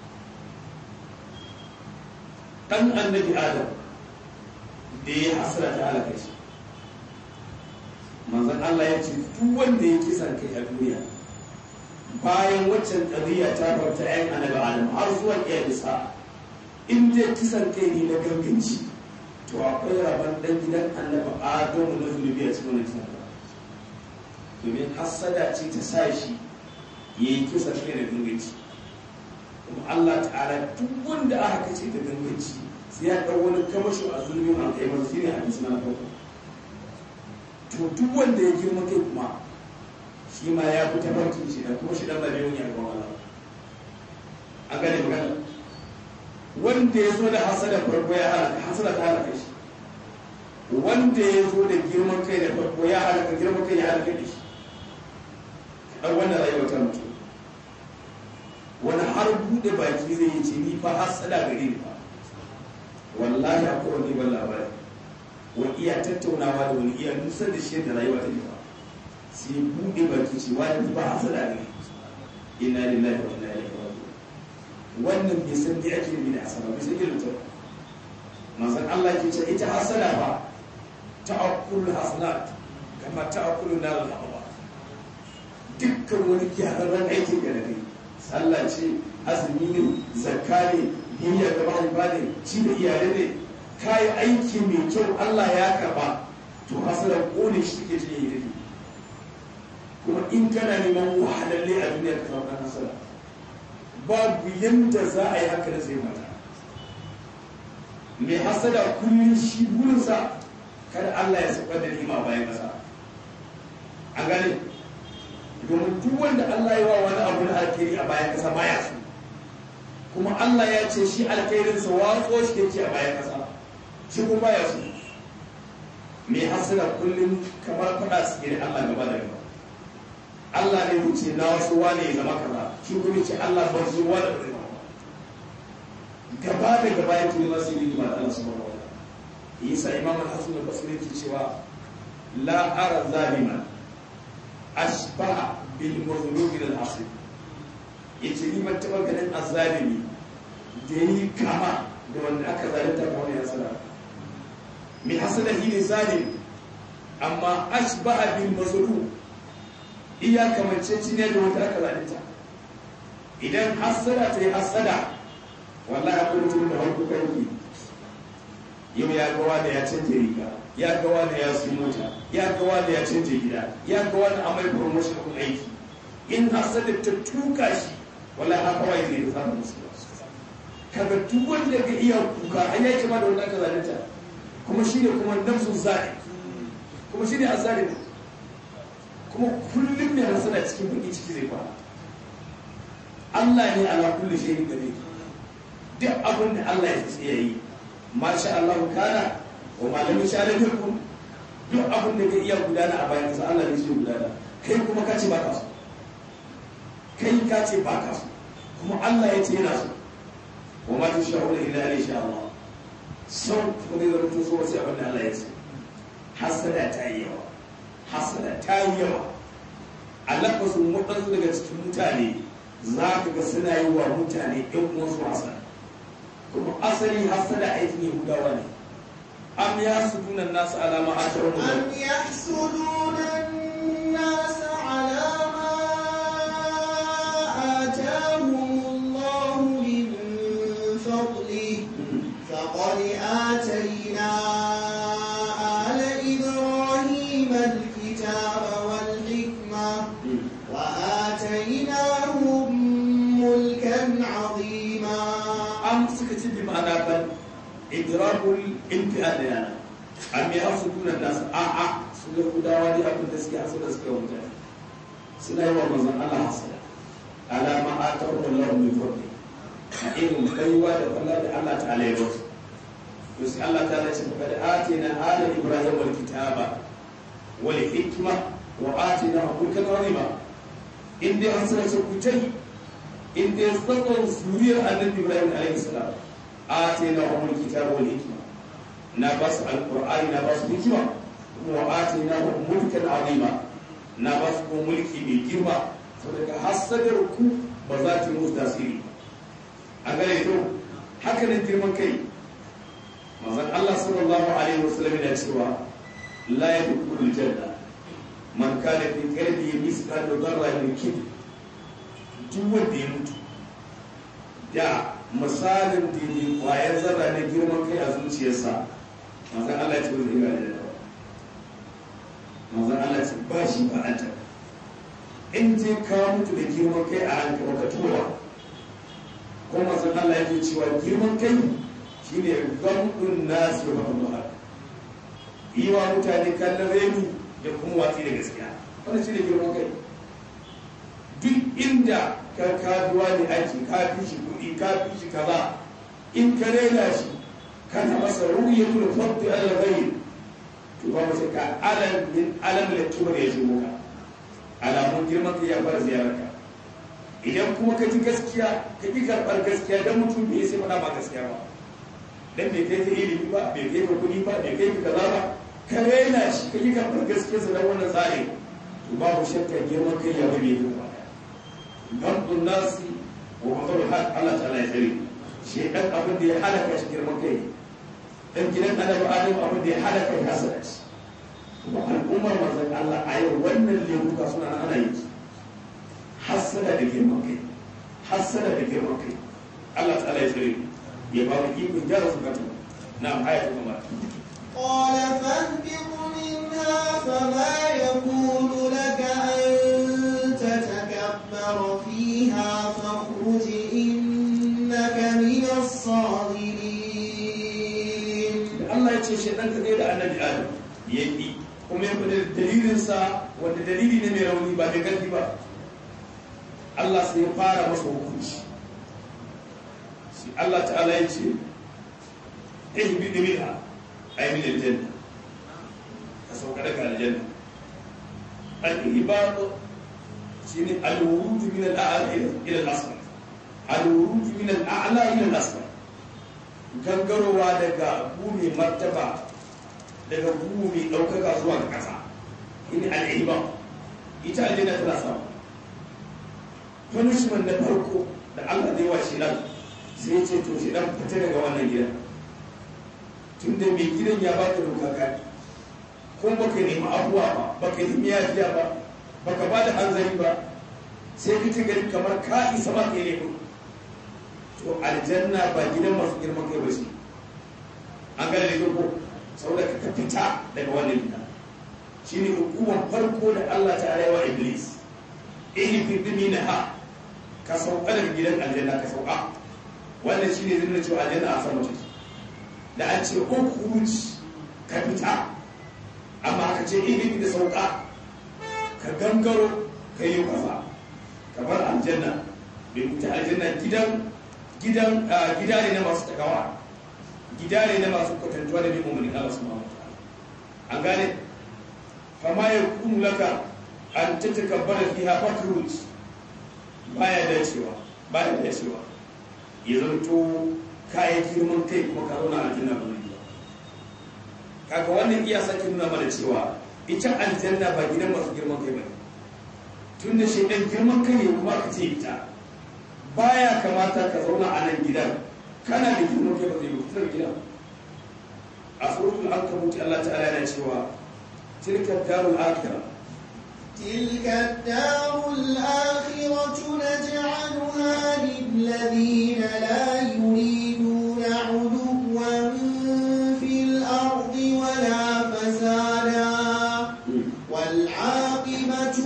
ɗan annabi adam da ya hasara ta halaka shi manzan Allah ya ce duk wanda ya kisan kai a duniya bayan waccan ƙadiyya ta farta ‘yan annabi adam har zuwa ƙiyarisa in dai kisan kai ne na ganganci to akwai rabon ɗan gidan annabi adamu na zulubi a cikin wani kisan domin hassada ce ta sa shi ya yi kisan kai da ganganci kuma Allah ta'ala duk wanda aka kace da ganganci sai ya ɗau wani kamashin a zulmin alƙaimar shi ne hadisi na farko to duk wanda ya girma kai kuma shi ma ya fi tafarkin shi da kuma shi dan labe wani alƙawar Allah an gane magana wanda ya zo da hasada farko ya halaka hasada ta halaka shi wanda ya zo da girman kai da farko ya halaka girman kai ya halaka da shi ɗan wannan rayuwar ta mutu wani har buɗe baki zai yi ce ni fa hasada gare ni fa wallahi akwai wani ban labari wa iya tattaunawa da wani iya nusar da shi da rayuwa ta ba sai buɗe baki ce wani ba hasada ne inna lillahi wa inna ilaihi raji'un wannan bai san me ake nufi da hasada bai san irin ta manzon Allah ke ce ita hasada ba ta'akkul hasanat kama ta'akkul nar al-haba dukkan wani gyararren aikin da kai sallah ce azumi ne zakka ne biyayya ga mahaifa ne ci da iyalai ne kayi aiki mai kyau Allah ya karba to hasala kone shi ke ce yi dake kuma in kana neman wahalalle a duniya ka samu hasala babu yanda za a yi haka da sai mata mai hasada kullum shi burinsa kada Allah ya saukar da nima bayan kasa an gane domin duk wanda Allah ya wa wani abu na alkhairi a bayan kasa baya so kuma Allah ya ce shi alkhairinsa watso shi yake a bayan kasa shi kuma baya so mai hasira kullum kamar faɗa su da Allah gaba da gaba Allah ne wuce na wasu wane ya zama kaza shi kuma ce Allah ba su wani da zama gaba da gaba yake ne masu yi da Allah subhanahu wa ta'ala yasa imam al-hasan al-basri yake cewa la ara zaliman ashba bil mazlum min al-asr yace ni ban taba ganin azzalimi da yi kama da wanda aka zalunta ba wani hasada mai hasada shi ne zalim amma ashba bil mazlum iya kamance ci ne da wanda aka zalunta idan hasada ta yi hasada wallahi akwai mutum da harko kanki yau ya gawa da ya canje riga ya gawa da ya su mota ya gawa da ya canje gida ya gawa da amai promotion kun aiki in hasada ta tuka shi wallahi haka wai zai samu musu kaga duk wanda ga iya kuka an yake ma da wanda aka zalunta kuma shine kuma nafsu zai kuma shine azalim kuma kullum ne hasada cikin baki ciki zai fara Allah ne ala kulli shay'in qadir duk abin da Allah ya ce yayi masha Allah kana wa ma lam yasha lam yakun duk abin da ka iya gudana a bayan kasa Allah ne zai gudana kai kuma ka ce ba ka so kai ka ce ba ka so kuma Allah ya ce yana so wa ma tasha'una illa an sha Allah sau kuma zai zama so sai abin da Allah ya ce hasada ta yi yawa hasada ta yi yawa a lafasin waɗansu daga cikin mutane za ka ga suna yi wa mutane ɗan uwansu hasada kuma asali hasada aikin yahudawa ne am ya su dunan nasu alama a ta wani أم يحسدون الناس على ما آتاهم الله من فضله فقد آتينا آل إبراهيم الكتاب والحكمة وآتيناهم ملكا عظيما am suka ce bi ma'ana ban idrabul imtihan da yana am ya su dunan nasu a a su yahudawa ne abin da suke hasada suke wa mutane suna yi wa manzon Allah hasada alama a ta Allah min fadli a irin baiwa da Allah da Allah ta'ala ya basu to sai Allah ta ce fa da atina ala ibrahim wal kitaba wal hikma wa atina mulkan azima in dai an sanar ku tai in dai tsakon suriyar annabi ibrahim alaihi salam atina wal kitaba wal hikma na basu alqur'ani na basu hikma wa atina mulkan azima na basu ko mulki mai girma saboda hasadar ku ba za ta yi musu tasiri a gare to haka nan girman kai manzon Allah sallallahu alaihi wasallam yana cewa la yadkhulul janna man kana fi qalbihi mithqalu dharratin min kibr duk wanda ya mutu da misalin da ne kwayar zarra na girman kai a zuciyarsa manzon Allah ya ce zai ga da manzon Allah ya ce ba shi ba an in je ka mutu da girman kai a hankali ka tura ko manzon Allah yake cewa girman kai shine gamdun nasu wa Allah yi wa mutane kallon reni da kuma watsi da gaskiya wannan shine girman kai duk inda ka kaduwa ne aiki ka fi shi kuɗi ka fi shi kaza in ka rena shi kana masa ruhiyatul fadl al-ghayr to ba mu sai ka alam min alam la kibar ya zo ka alamun girman kai ya fara ziyararka idan kuma ka ji gaskiya ka ƙi karɓar gaskiya don mutum bai sai faɗa ba gaskiya ba dan bai kai ka ilimi ba bai kai ka kuɗi ba bai kai ka kaza ba ka raina shi ka ƙi karɓar gaskiya sa dan wannan tsari to babu shakka girman kai ya bane ka ba gabdun nasi wa matsar haq Allah ta'ala ya tsare shi dan abin da ya halaka shi girman kai dan gidan annabi adam abin da ya halaka ya hasada shi kuma al'ummar manzon Allah a yau wannan lebuka suna nan ana yi hassada da girman kai hassada da girman kai Allah ta'ala ya tsare ya ba mu ikon gyara su katu na aya ta kuma قال فاهبط منها فما يكون لك أن تتكبر فيها فاخرج إنك من الصاغرين Allah ya ce shaidan ka kai da annabi Adam ya yi kuma ya fada dalilinsa wanda dalili ne mai rauni ba da ƙarfi ba Allah sai ya fara masa hukunci shi Allah ta'ala ya ce ihbi da minha ay min aljanna ka sauka daga aljanna al-ibad shine al-wurud min al-a'la ila al-asfal al-wurud min al-a'la ila al-asfal gangarowa daga gumi martaba daga gumi ɗaukaka zuwa ga ƙasa ini al'iba ita aljanna tana samu punishment na farko da Allah zai wa shi nan sai ce to shi dan fita daga wannan gidan tun da mai gidan ya baka doka ka ko baka nemi abuwa ba baka nemi yafiya ba baka ba da hanzari ba sai ka gari kamar ka isa ba ka yi to aljanna ba gidan masu girman kai ba shi an gane da ko saboda ka fita daga wannan gida shine hukumar farko da Allah ta wa iblis ihi fi dimina ha ka sauka daga gidan aljanna ka sauka wannan shine zai nuna cewa aljanna a sama take da an ce ukhruj ka fita amma ka ce ihi da sauka ka gangaro ka yi kaza ka bar aljanna bai fita aljanna gidan gidan gida ne na masu takawa gida ne na masu kwatantuwa da bin umarni Allah subhanahu wa ta'ala an gane fama ya kunu laka an ta takabbara fiha fakruj baya dacewa baya dacewa ya zanto kayan girman kai kuma ka zauna aljanna ba zai ba kaga wannan iya sake nuna mana cewa ita aljanna ba gidan masu girman kai ba ne tun da shi ɗan girman kai ne kuma ka ce ita baya kamata ka zauna a nan gidan kana da girman kai ba zai yi fitar gidan a suratul ankabut Allah ta'ala yana cewa tilka darul akhirah تلك الدار الآخرة نجعلها للذين لا يريدون علوا في الأرض ولا فسادا والعاقبة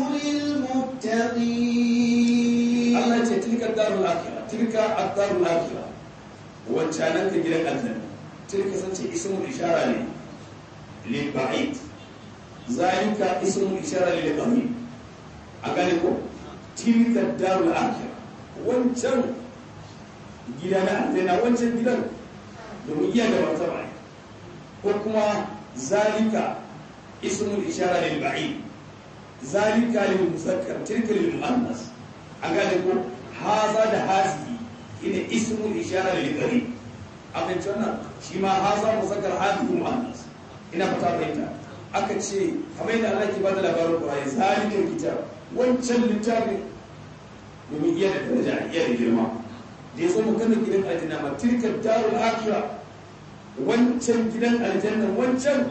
للمتقين Allah ce tilka darul akhirah tilka ad-darul akhirah wancanan ka gidan aljanna tilka sace ismul ishara ne lil ba'id zalika ismul ishara lil qarib a gane ko tilka darul akhirah wancan gida na aljanna wancan gidan domin iya da martaba ne ko kuma zalika ismul ishara lil ba'id zalika lil muzakkar tilka lil muannas an gane ko haza da hazihi ina ismul ishara lil qarib abin wannan shi ma haza muzakkar hazihi muannas ina fata bayyana aka ce kamar yadda Allah ke bada labarin Qur'ani zalikal kitab wancan littafin domin iya da daraja iya da girma da ya zo magana gidan aljanna ma tilka darul akhirah wancan gidan aljanna wancan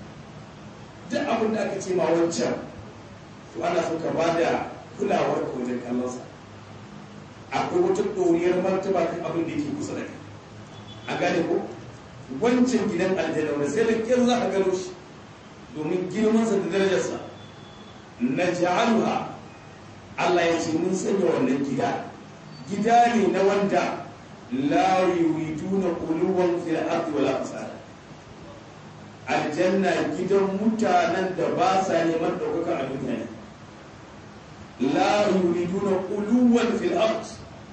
duk abin da aka ce ma wancan to ana so ka ba da kulawar ka wajen kallonsa akwai wata ɗoriyar martaba kan abin da yake kusa da kai a gane ko wancan gidan aljanna wanda sai da kyar za a gano shi domin girmansa da darajarsa na ja'aluha Allah ya ce mun sanya wannan gida gida ne na wanda la yuriduna quluwan fil ardi wala fasada aljanna gidan mutanen da ba sa neman ɗaukaka a duniya ne la yuriduna quluwan fil ardi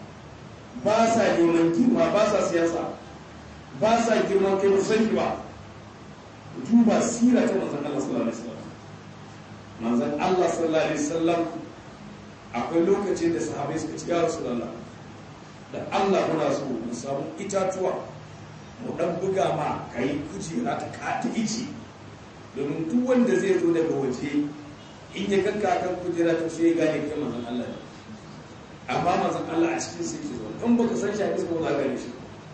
ba sa neman girma ba sa siyasa ba sa girman kai ba sani ba duba sira ta manzon Allah sallallahu alaihi wasallam manzon Allah sallallahu alaihi wasallam akwai lokacin da sahabai suka ci ya rasulullah da Allah muna so mu samu itatuwa mu dan buga ma kai kujera ta kata ici domin duk wanda zai zo daga waje in ya ganka kan kujera to sai ya gane kai manzon Allah ne amma manzon Allah a cikin sai ke zo in baka san shi a bisa ba za ka gane shi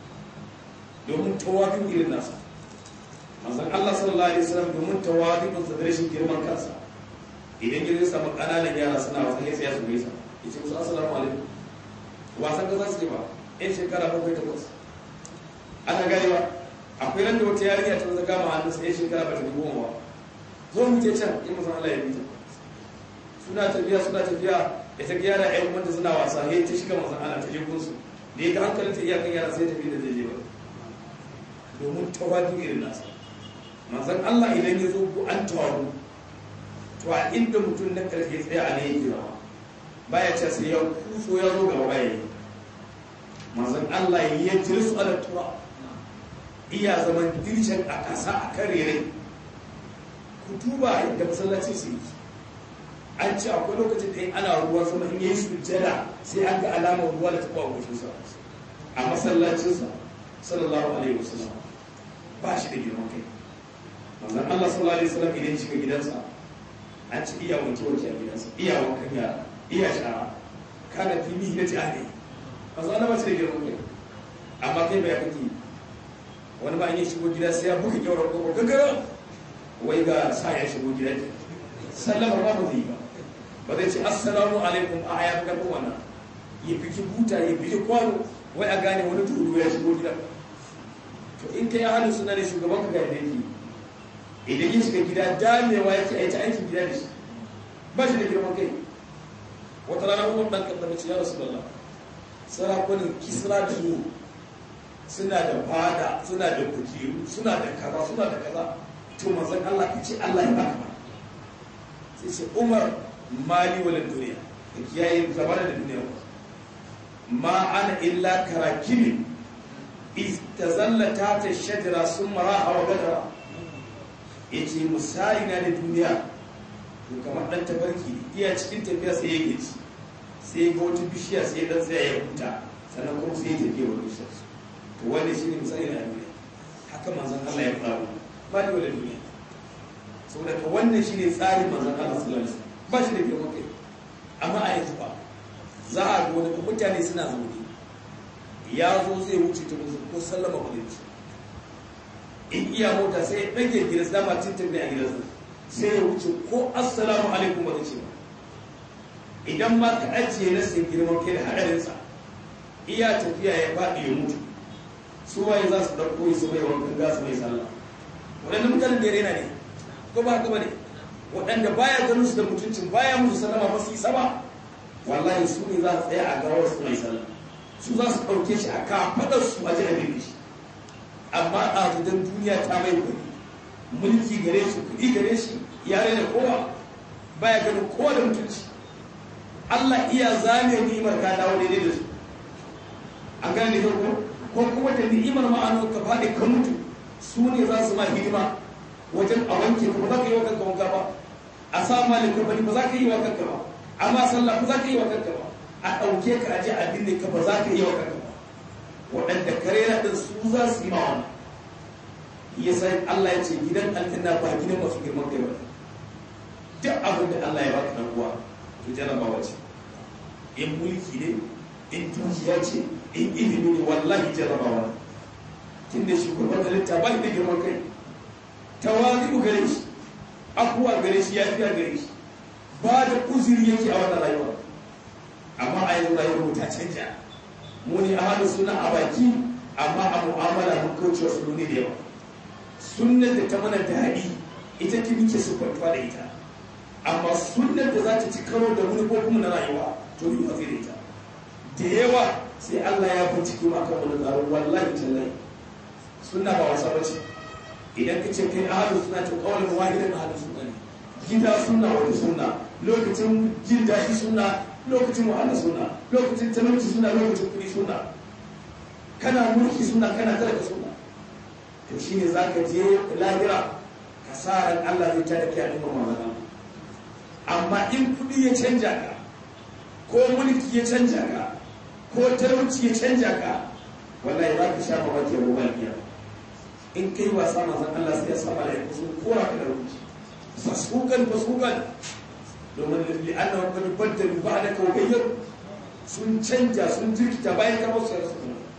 domin tawafin irin nasa manzon Allah sallallahu alaihi wasallam domin tawafin sa da rashin girman kansa idan ya zai samu ƙananan yara suna wasan ya tsaya su gaisa ya ce musu assalamu alaikum wasan ka za su ce ba yan shekara bakwai takwas ana gani ba akwai nan da wata yarinya ta zaga ma hannunsa yan shekara ba ta goma ba zo mu je can in musan Allah ya bi ta suna tafiya suna tafiya ya ta yara ƴan wanda suna wasa ya ta shiga masan Allah ta je gunsu da ya ga hankalin ta iyakan yara sai tafi da zai je ba domin tawadu irin nasa manzon Allah idan ya zo ko an tawadu to a inda mutum na karfe tsaye a ne yake rawa baya ce sai ya kuso ya zo gaba baya yi manzon Allah ya jiri su ala tura iya zaman dirshen a ƙasa a kan rere ku duba inda masallaci su yi an ce akwai lokacin da ana ruwan sama in yi sujjada sai an ga alamar ruwa da taɓa goshinsa a masallacinsa sallallahu alaihi wasallam ba shi da girman kai manzon Allah sallallahu alaihi wasallam idan shiga gidansa an ci iya wanke wanke a gidansa iya wankan yara iya shara kana fi mihi na jihadi ba za na mace da girman kai amma kai bai kake wani ba an yi shigo gida sai ya buga kyaurar koko gaggara wai ga sa ya shigo gida ke sallama ba mu zai ba ba zai ce assalamu alaikum a ya fi karfin wannan ya biki buta ya biki kwano wai a gane wani turu ya shigo gida to in kai halin suna ne shugaban ka ga yadda yake idan ya shiga gida damewa yake aita aikin gida da shi ba shi da girman kai wata rana umar ɗan kan mace ya rasu lalla sarakunan kisra da su suna da fada suna da kujeru suna da kaza suna da kaza to manzon Allah ya ce Allah ya baka ba sai ce umar mali wala duniya da kiyaye zama da duniya ma ana illa karakimi istazallata ta shajara sun mara hawa gadara ya ce misali na da duniya to kamar ɗan tabarki iya cikin tafiya sai ya gaji sai ga wata bishiya sai ya ɗan tsaya ya huta sannan kuma sai ya tafiya wani bishiyar to wanda shi ne misali na duniya haka manzan Allah ya faru ba ni wani duniya saboda ka wannan shi ne tsarin manzan Allah sallallahu alaihi wasallam ba shi da girman kai amma a yanzu ba za a ga wani mutane suna zaune ya zo zai wuce ta musu ko sallama kudanci in iya mota sai ya ɗage gidansa dama tintin ne a gidansa sai ya wuce ko assalamu alaikum ba zai ce ba idan ma ka ajiye na sai girman kai da haɗarinsa iya tafiya ya faɗi ya mutu su waye za su ɗauko su mai wankan gasu mai sallah waɗanda mutanen da ya rena ne ko ba haka ba ne waɗanda baya ganin su da mutuncin baya musu sallama ba su yi sama wallahi su ne za su tsaya a gawar su mai sallah su za su ɗauke shi a kafaɗar su a ji abin shi amma a don duniya ta mai kuɗi mulki gare shi kuɗi gare shi ya da kowa baya ganin kowa da mutunci Allah iya zame ni'imar ka dawo daidai da su an gane da ko ko kuma da ni'imar ma'ano ka faɗi ka mutu su ne za su ma hidima wajen a wanke ka ba za ka yi wa kanka wanka ba a sa ma likafani ba za ka yi wa kanka ba amma sallah ba za ka yi wa kanka ba a ɗauke ka aje a binne ka ba za ka yi wa kanka ba waɗanda kare na ɗin su za su yi ma wannan ya san Allah ya ce gidan aljanna ba gidan masu girman kai ba duk abin da Allah ya baka dan uwa to jarabawa ce in mulki ne in dukiya ce in ilimi ne wallahi jarabawa tun da shugaban halitta ba da girman kai tawazu gare shi afuwa gare shi ya fiya gare shi ba da uzuri yake a wannan rayuwa amma a yanzu rayuwar mu ta canja mu ne ahalin suna a baki amma a mu'amala mun kauce wasu ne da yawa sunnar da ta mana daɗi ita ta muke siffantuwa da ita amma sunnar da za ta ci karo da manufofinmu na rayuwa to yi wafi da ita da yawa sai Allah ya bincike ma kan wani tsarin wallahi tallahi sunna ba wasa ba ce idan ka ce kai ahalin suna ta kawalin wahidan ahalin suna ne gida suna wani suna lokacin jin daɗi suna lokacin wahala suna lokacin talauci suna lokacin kuɗi suna kana mulki suna kana talaka suna to shi ne za ka je lahira ka sa ran Allah zai tada kai al'umma mamana amma in kuɗi ya canja ka ko mulki ya canja ka ko talauci ya canja ka wallahi za ka sha mamaki a gobe biya in kai wasa mazan Allah sai ya sa malaiku sun kora ka da rubuci fasukan fasukan domin li'anna wa qad baddalu ba'daka wa ghayyaru sun canja sun jirkita bayan ka musu rasu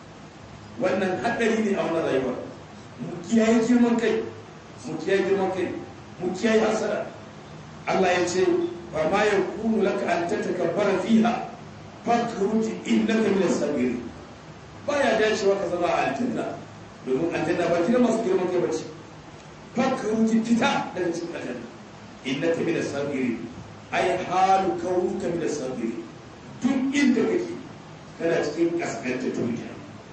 wannan hadari ne a wannan rayuwa mu kiyaye girman kai mu kiyaye girman kai mu kiyaye hasara Allah ya ce ba ma ya kunu laka an tatakabbara fiha fakruji innaka min as-sabirin baya dacewa ka zama a aljanna domin aljanna ba gidan masu girman kai bace fakruji fita daga cikin aljanna innaka min as-sabirin ay halu kaunuka min as-sabirin duk inda kake kana cikin kaskanta duniya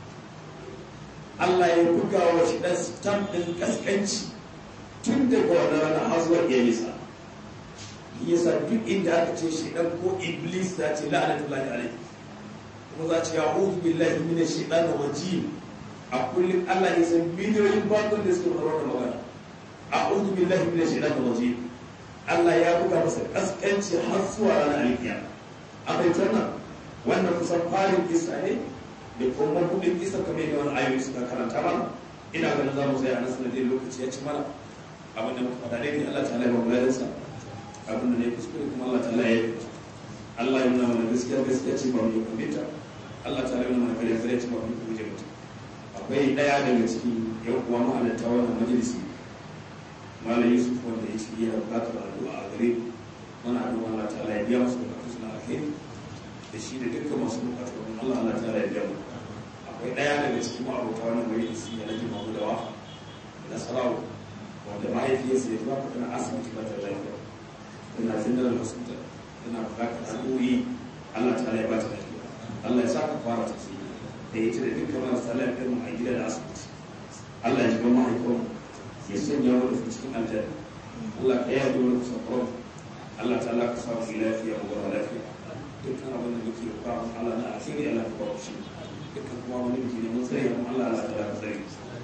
Allah ya buga wa shi dan stamp din kaskanci tun daga wannan rana har zuwa iyalisa yasa duk inda aka ce shi dan ko iblis da ce la'anatullahi alaihi kuma za ce ya'udhu billahi minash shaitanir rajim a kullum Allah ya san miliyoyin bakon da suke faruwa da magana a'udhu billahi minash shaitanir rajim Allah ya buga masa kaskanci har zuwa ranar alkiyama a bai wannan wannan kusan farin kisa ne da kuma kudin kisa kamar yadda wani ayoyi suka karanta mana ina ganin za mu zai a nan sanadin lokaci ya ci mana abin da muka faɗa dai Allah ta laifa bayansa abin da ne kuskure kuma Allah ta laifa Allah ya nuna mana gaskiya gaskiya ce ba mu yi kwamita Allah ta laifa mana kare kare ce ba mu yi kuje mutum akwai ɗaya daga cikin yan uwa ma'anarta wannan majalisi malam Yusuf wanda ya ce yana buƙatar addu'a a gare mana addu'a Allah ta laifa biya masu buƙatu suna alheri da shi da dukkan masu buƙatu Allah Allah ta laifa biya mu akwai ɗaya daga cikin ma'abota wannan majalisi da nake magudawa da sarawa wanda mahaifiyarsa ya zuwa kuɗin asibiti ba ta lafiya tana general hospital tana bukatar al'o'i Allah ta ya ba ta lafiya Allah ya sa ka fara ta su da ita da dukkan marasa lafiyar mu a gida da asibiti Allah ya ji gama haifar ya sanya mu da cikin aljanna Allah ka yi dole ku sakon Allah ta Allah ka sa mu lafiya mu gama lafiya dukkan abin da muke ba Allah na asiri Allah ka ba shi dukkan kuma wani muke ne mun tsare mu Allah Allah ta ka tsare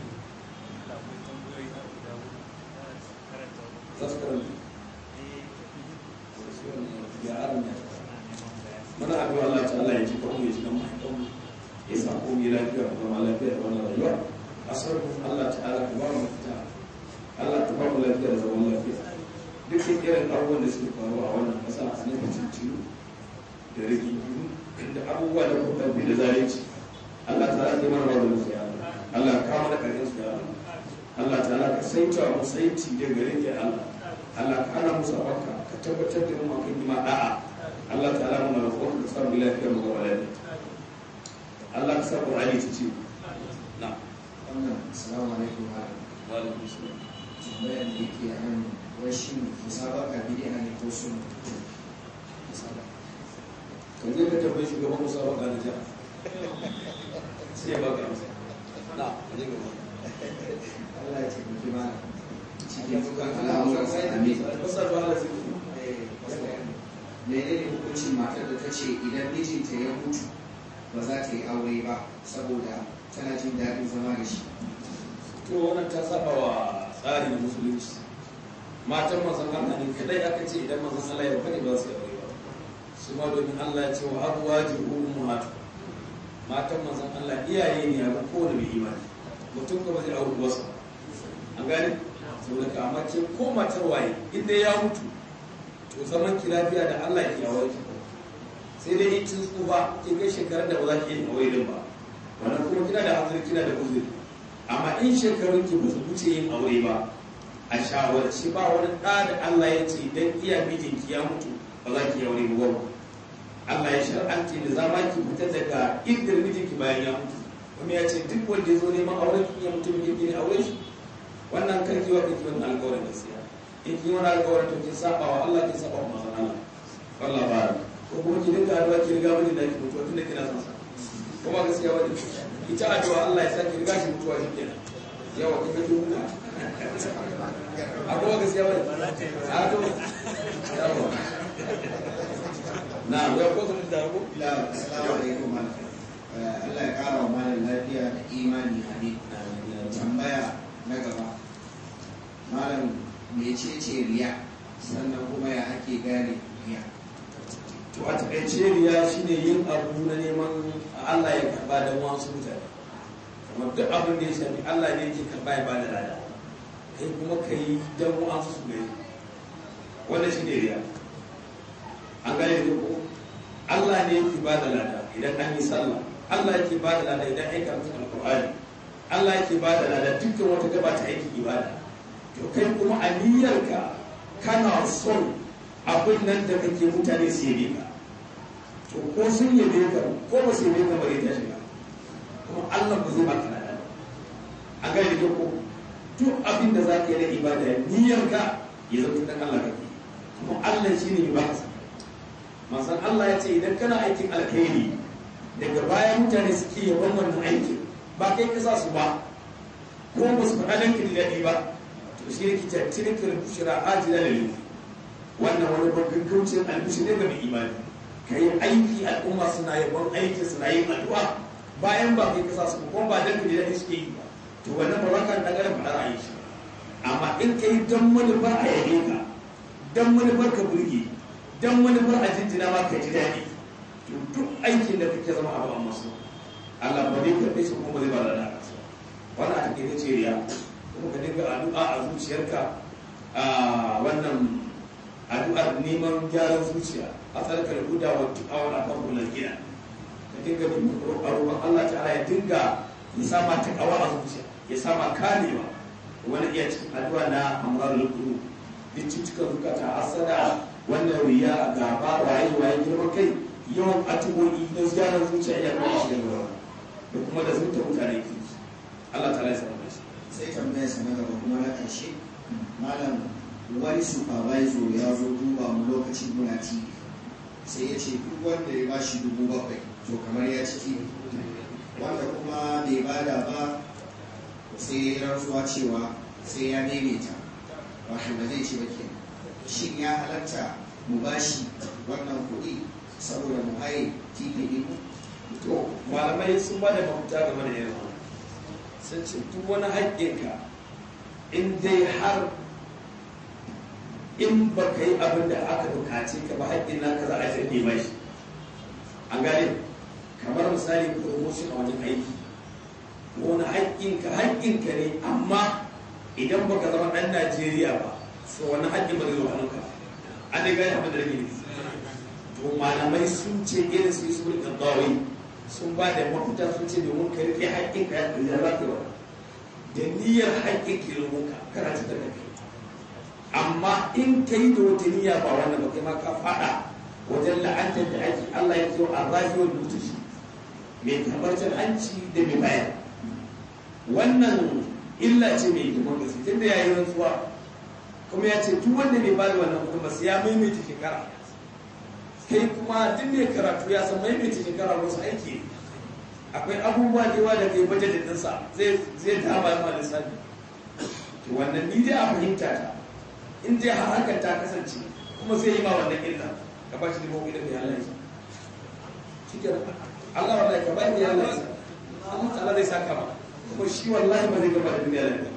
za su karanta muna addu'a Allah ta Allah ya ji kawo ya ji kan mahaifan ya sa ko yi lafiya ko zama lafiya da wannan rayuwa a sarrafa Allah ta ala ka ba mu mafita Allah ta ba mu lafiya da zaman lafiya duk da irin abubuwan da suke faruwa a wannan ƙasa a nan cikin da rigingimu da abubuwa da kuma bi da zalunci Allah ta ala ka mana rawar musu ya Allah ka kama da ƙarfin su ya Allah ta ala ka saita mu saiti da gare ke Allah Allah ka hana musu abaka ka tabbatar da mu akan ima da'a Allah ta ala mana roƙon ka samu lafiya mu gaba lafiya Allah ka sa Qur'ani ta ce na wannan assalamu alaikum wa wa alaikum salam tambayar da yake a nan wai shi musabaka bid'a ne ko sunna musabaka kan je ka tambayi shugaban musabaka na jiha sai ya baka amsa na ka je gaba Allah ya taimaki mana cikin dukkan al'amuran sai da mai Masar ba Allah sai menene hukuncin matar da ta ce idan mijinta ya mutu ba za ta yi aure ba saboda tana jin daɗin zama da shi to wannan ta saba wa tsari na musulunci matan manzon Allah ne kadai aka ce idan manzon Allah ya fadi ba su aure ba su ma domin Allah ya ce wa azwajuhu ummahatu matan manzon Allah iyaye ne a kowane mai imani mutum kuma zai auri wasu an gane saboda ka amma ke ko matar waye inda ya mutu to zaman ki lafiya da Allah ya aure ki sai dai in kin tsufa kin kai shekarar da ba za ki yi aure din ba wannan kuma kina da hanzari kina da uzuri amma in shekarun ki ba su wuce yin aure ba a shawarci ba wani ɗa da Allah ya ce idan iya mijinki ya mutu ba za ki yi aure ba Allah ya shar'anci da zama ki fita daga inda mijinki bayan ya mutu kuma ya ce duk wanda ya zo neman auren ki ya mutu mijinki ne aure shi wannan karki wa kake wannan alƙawarin gaskiya in ki wani alƙawarin to kin saba wa Allah kin saba wa manzon Allah wallah ba ko kuma ki dinga addu'a ki riga mijin da ki mutuwa tunda kina son sa kuma gaskiya wani ita addu'a Allah ya saki riga shi mutuwa shi kenan yawa kin ga duka abuwa gaskiya wani a to yawa na ya ko sun da ko ila assalamu alaikum malam Allah ya kara wa malam lafiya da imani amin tambaya na gaba malam mecece riya sannan kuma ya ake gane riya to a takaice riya shine yin abu na neman Allah ya karba da wasu mutane kamar duk abin da ya shafi Allah ne yake karba ya bada lada kai kuma ka yi don wasu su gani wannan shine riya an gane da ko Allah ne yake bada lada idan an yi sallah Allah yake bada lada idan an karanta alqur'ani Allah yake bada lada dukkan wata gaba ta aiki ibada to kai kuma a niyyarka kana son abin nan da kake mutane su yabe ka to ko sun yabe ka ko ba su yabe ka bare ta shiga kuma Allah ba zai baka lada ba a gane da ko duk abin da zaka yi na ibada niyyarka ya zama dan Allah kake kuma Allah shine mai baka manzon Allah ya ce idan kana aikin alkhairi daga baya mutane suke yaban wannan aikin ba kai ka sa su ba ko ba su faɗa dan kin daɗi ba to shi ne kita tilkar bushra ajila lil wannan wani babban kaucin albishi ne ga mai imani kai aiki al'umma suna yaban aikin suna yin addu'a bayan ba kai ka sa su ko ba dan kin daɗi suke yi ba to wannan ba za ka dan gara faɗa ra'ayi shi amma in kai dan manufar a yabe ka dan manufar ka burge dan manufar a jinjina ma ka ji daɗi to duk aikin da kake zama abu amma su Allah ba zai karɓe shi kuma zai ba da naka su wannan a take ce riya kuma ka dinga addu'a a zuciyarka a wannan addu'ar neman gyaran zuciya a tsarkar huda wa tu'awar a kan kullum gina ka dinga roƙon Allah ta'ala ya dinga ya sama ta kawa a zuciya ya sama kamewa wani iya cikin addu'a na amrar lukuru duk cutukan zukata asada wannan riya gaba waye waye girman kai yawan atuboyi na ziyarar zuciya ya kuma shi da da kuma da zuta mutane ke Allah ta laisa da shi sai tambayar sa na gaba kuma na ƙarshe malam wani supervisor ya zo duba mu lokacin muna TV sai ya ce duk wanda ya bashi dubu bakwai to kamar ya ci TV wanda kuma bai bada ba sai ya rantsuwa cewa sai ya daidaita wato ba zai ci ba ke shin ya halatta mu bashi wannan kuɗi saboda mu haye TV ɗin to malamai sun ba da mafuta game da irin sun ce duk wani haƙƙinka in dai har in ba ka yi abin da aka bukace ka ba haƙƙin naka za a jirge mai shi an gane kamar misali promotion a wajen aiki wani haƙƙinka haƙƙinka ne amma idan baka zama ɗan najeriya ba so wani haƙƙin ba zai zo hannunka an dai gane abin da rage ne to malamai sun ce irin su su rika dawai sun ba da mafita sun ce domin ka rike haƙƙinka ya ɗaya za ka yi da niyyar haƙƙin kilomita kana ci da kai amma in ka yi da wata niyya ba wannan ba kai ma ka faɗa wajen la'antar da ake Allah ya ce a zahiyar mutushi mai tabbatar hanci da mai bayar wannan illa ce mai hikimar gaske tunda ya yi rantsuwa kuma ya ce duk wanda bai bada wannan kuɗin ba sai ya maimaita shekara kai kuma duk mai karatu ya san maimaita shekara wasu aiki akwai abubuwa da yawa da kai bajetin ɗinsa zai zai dama ma lissafi to wannan ni dai a fahimta ta in dai har hakan ta kasance kuma zai yi ma wannan illa ka ba shi dubu da mai Allah ya shi ke Allah wallahi ka ba ni Allah ya Allah ta'ala zai saka ma kuma shi wallahi ba zai gama da duniya lafiya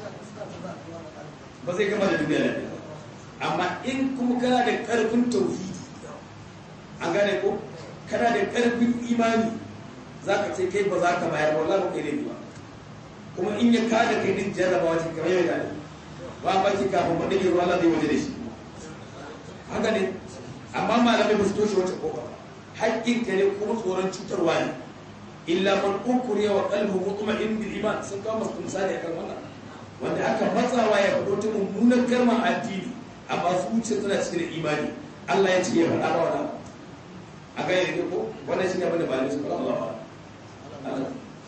ba zai gama da duniya lafiya amma in kuma kana da karfin tauhidi an gane ko kana da karfin imani za ka ce kai ba za ka bayar wallahi ba kai ne ba kuma in ya kada kai din jarrabawa ce kamar yau da ba ba ki kafin ba dake ruwa Allah zai waje da shi haka ne amma malamai ba su toshe wata kofa haƙƙin ka ne kuma tsoron cutarwa ne illa man ukriya wa qalbuhu mutma'in bil iman sun kawo masu misali akan wannan wanda aka matsawa ya faɗo ta mummunan kalmar addini amma zuciya tana cikin imani Allah ya ce ya faɗa ba wannan a ga yake ko wannan shine abin da ba ne su faɗa Allah ba Allah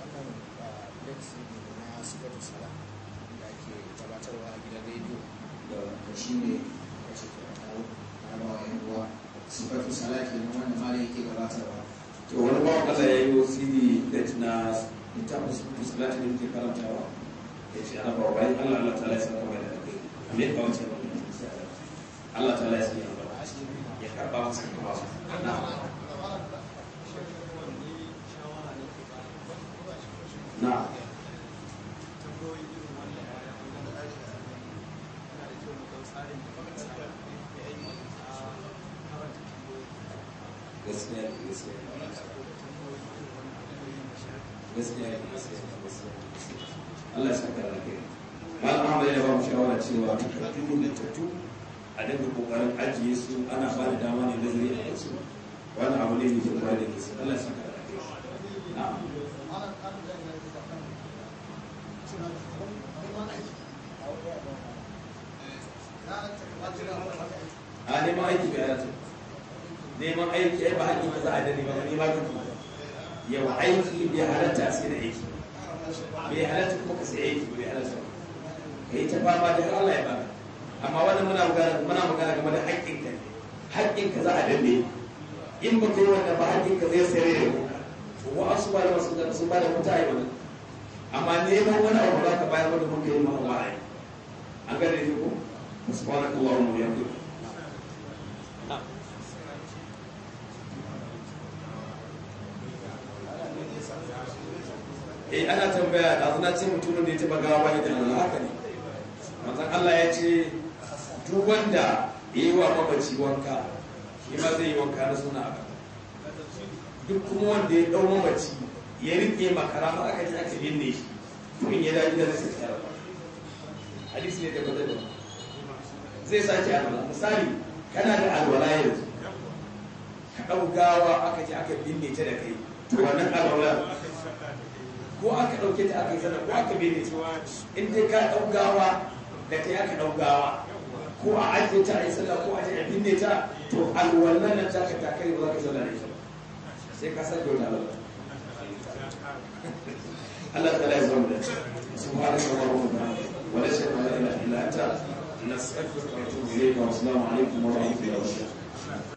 da shi ne ya ce ka kawo na ba wa yan uwa sifatu salati ne wanda malam yake gabatarwa to wani bawan Allah ya yi wasiri da na littafin sifatu salati da muke karantawa ya ce ana ba bayan Allah Allah ta laisa kawai da kai me ka wace ba Allah ta laisa ya ba ya karba masa kuma na na gaskiya ne gaskiya ne gaskiya ne gaskiya ne gaskiya ne Allah ya saka da kai malam Ahmad ya ba mu shawara cewa takardu da tattu a daga kokarin ajiye su ana ba da dama ne nazari a yansu wani abu ne mai kyau kwarai da gaske Allah ya saka da kai na'am a neman aiki bai halatta neman aiki ai ba haƙƙi ba za a da neman wani ma kake yau aiki bai halatta sai da aiki bai halatta kuma ka sai aiki bai halatta ka yi ta fama da har Allah ya baka amma wannan muna magana muna magana game da haƙƙin ka ne haƙƙin ka za a danne in ba kai wannan ba haƙƙin ka zai sayar da kuka to wa'ansu ba da wasu da sun ba da mutu ai wannan amma neman wani abu za ka bayar wanda kuka yi ma ba ai an gane ne ko subhanakallahumma wa bihamdika eh ana tambaya da zuna ce mutumin da ya taba gawa bane da Allah haka ne manzon Allah ya ce duk wanda ya yi wa mamaci wanka shi ma zai yi wanka na suna aka duk kuma wanda ya dau mamaci ya rike makara ma aka ji aka binne shi kun ya daji da zai tsara hadisi ne da bazai zai sake alwala misali kana da alwala yanzu ka dau gawa aka ji aka binne ta da kai to wannan alwala ko aka ɗauke ta aka yi sana ko aka bene ta in dai ka ɗaugawa da ta aka ɗaugawa ko a ajiye ta a yi sallah ko a je a binne ta to alwallan nan taka ta kai ba za ka sallah da ita sai ka sake wata alwala Allah ta lai zama da subhanaka wa rahmatuka wa la shay'a illa anta nastaghfiruka wa natubu ilayka wa assalamu alaikum wa rahmatullahi wa barakatuh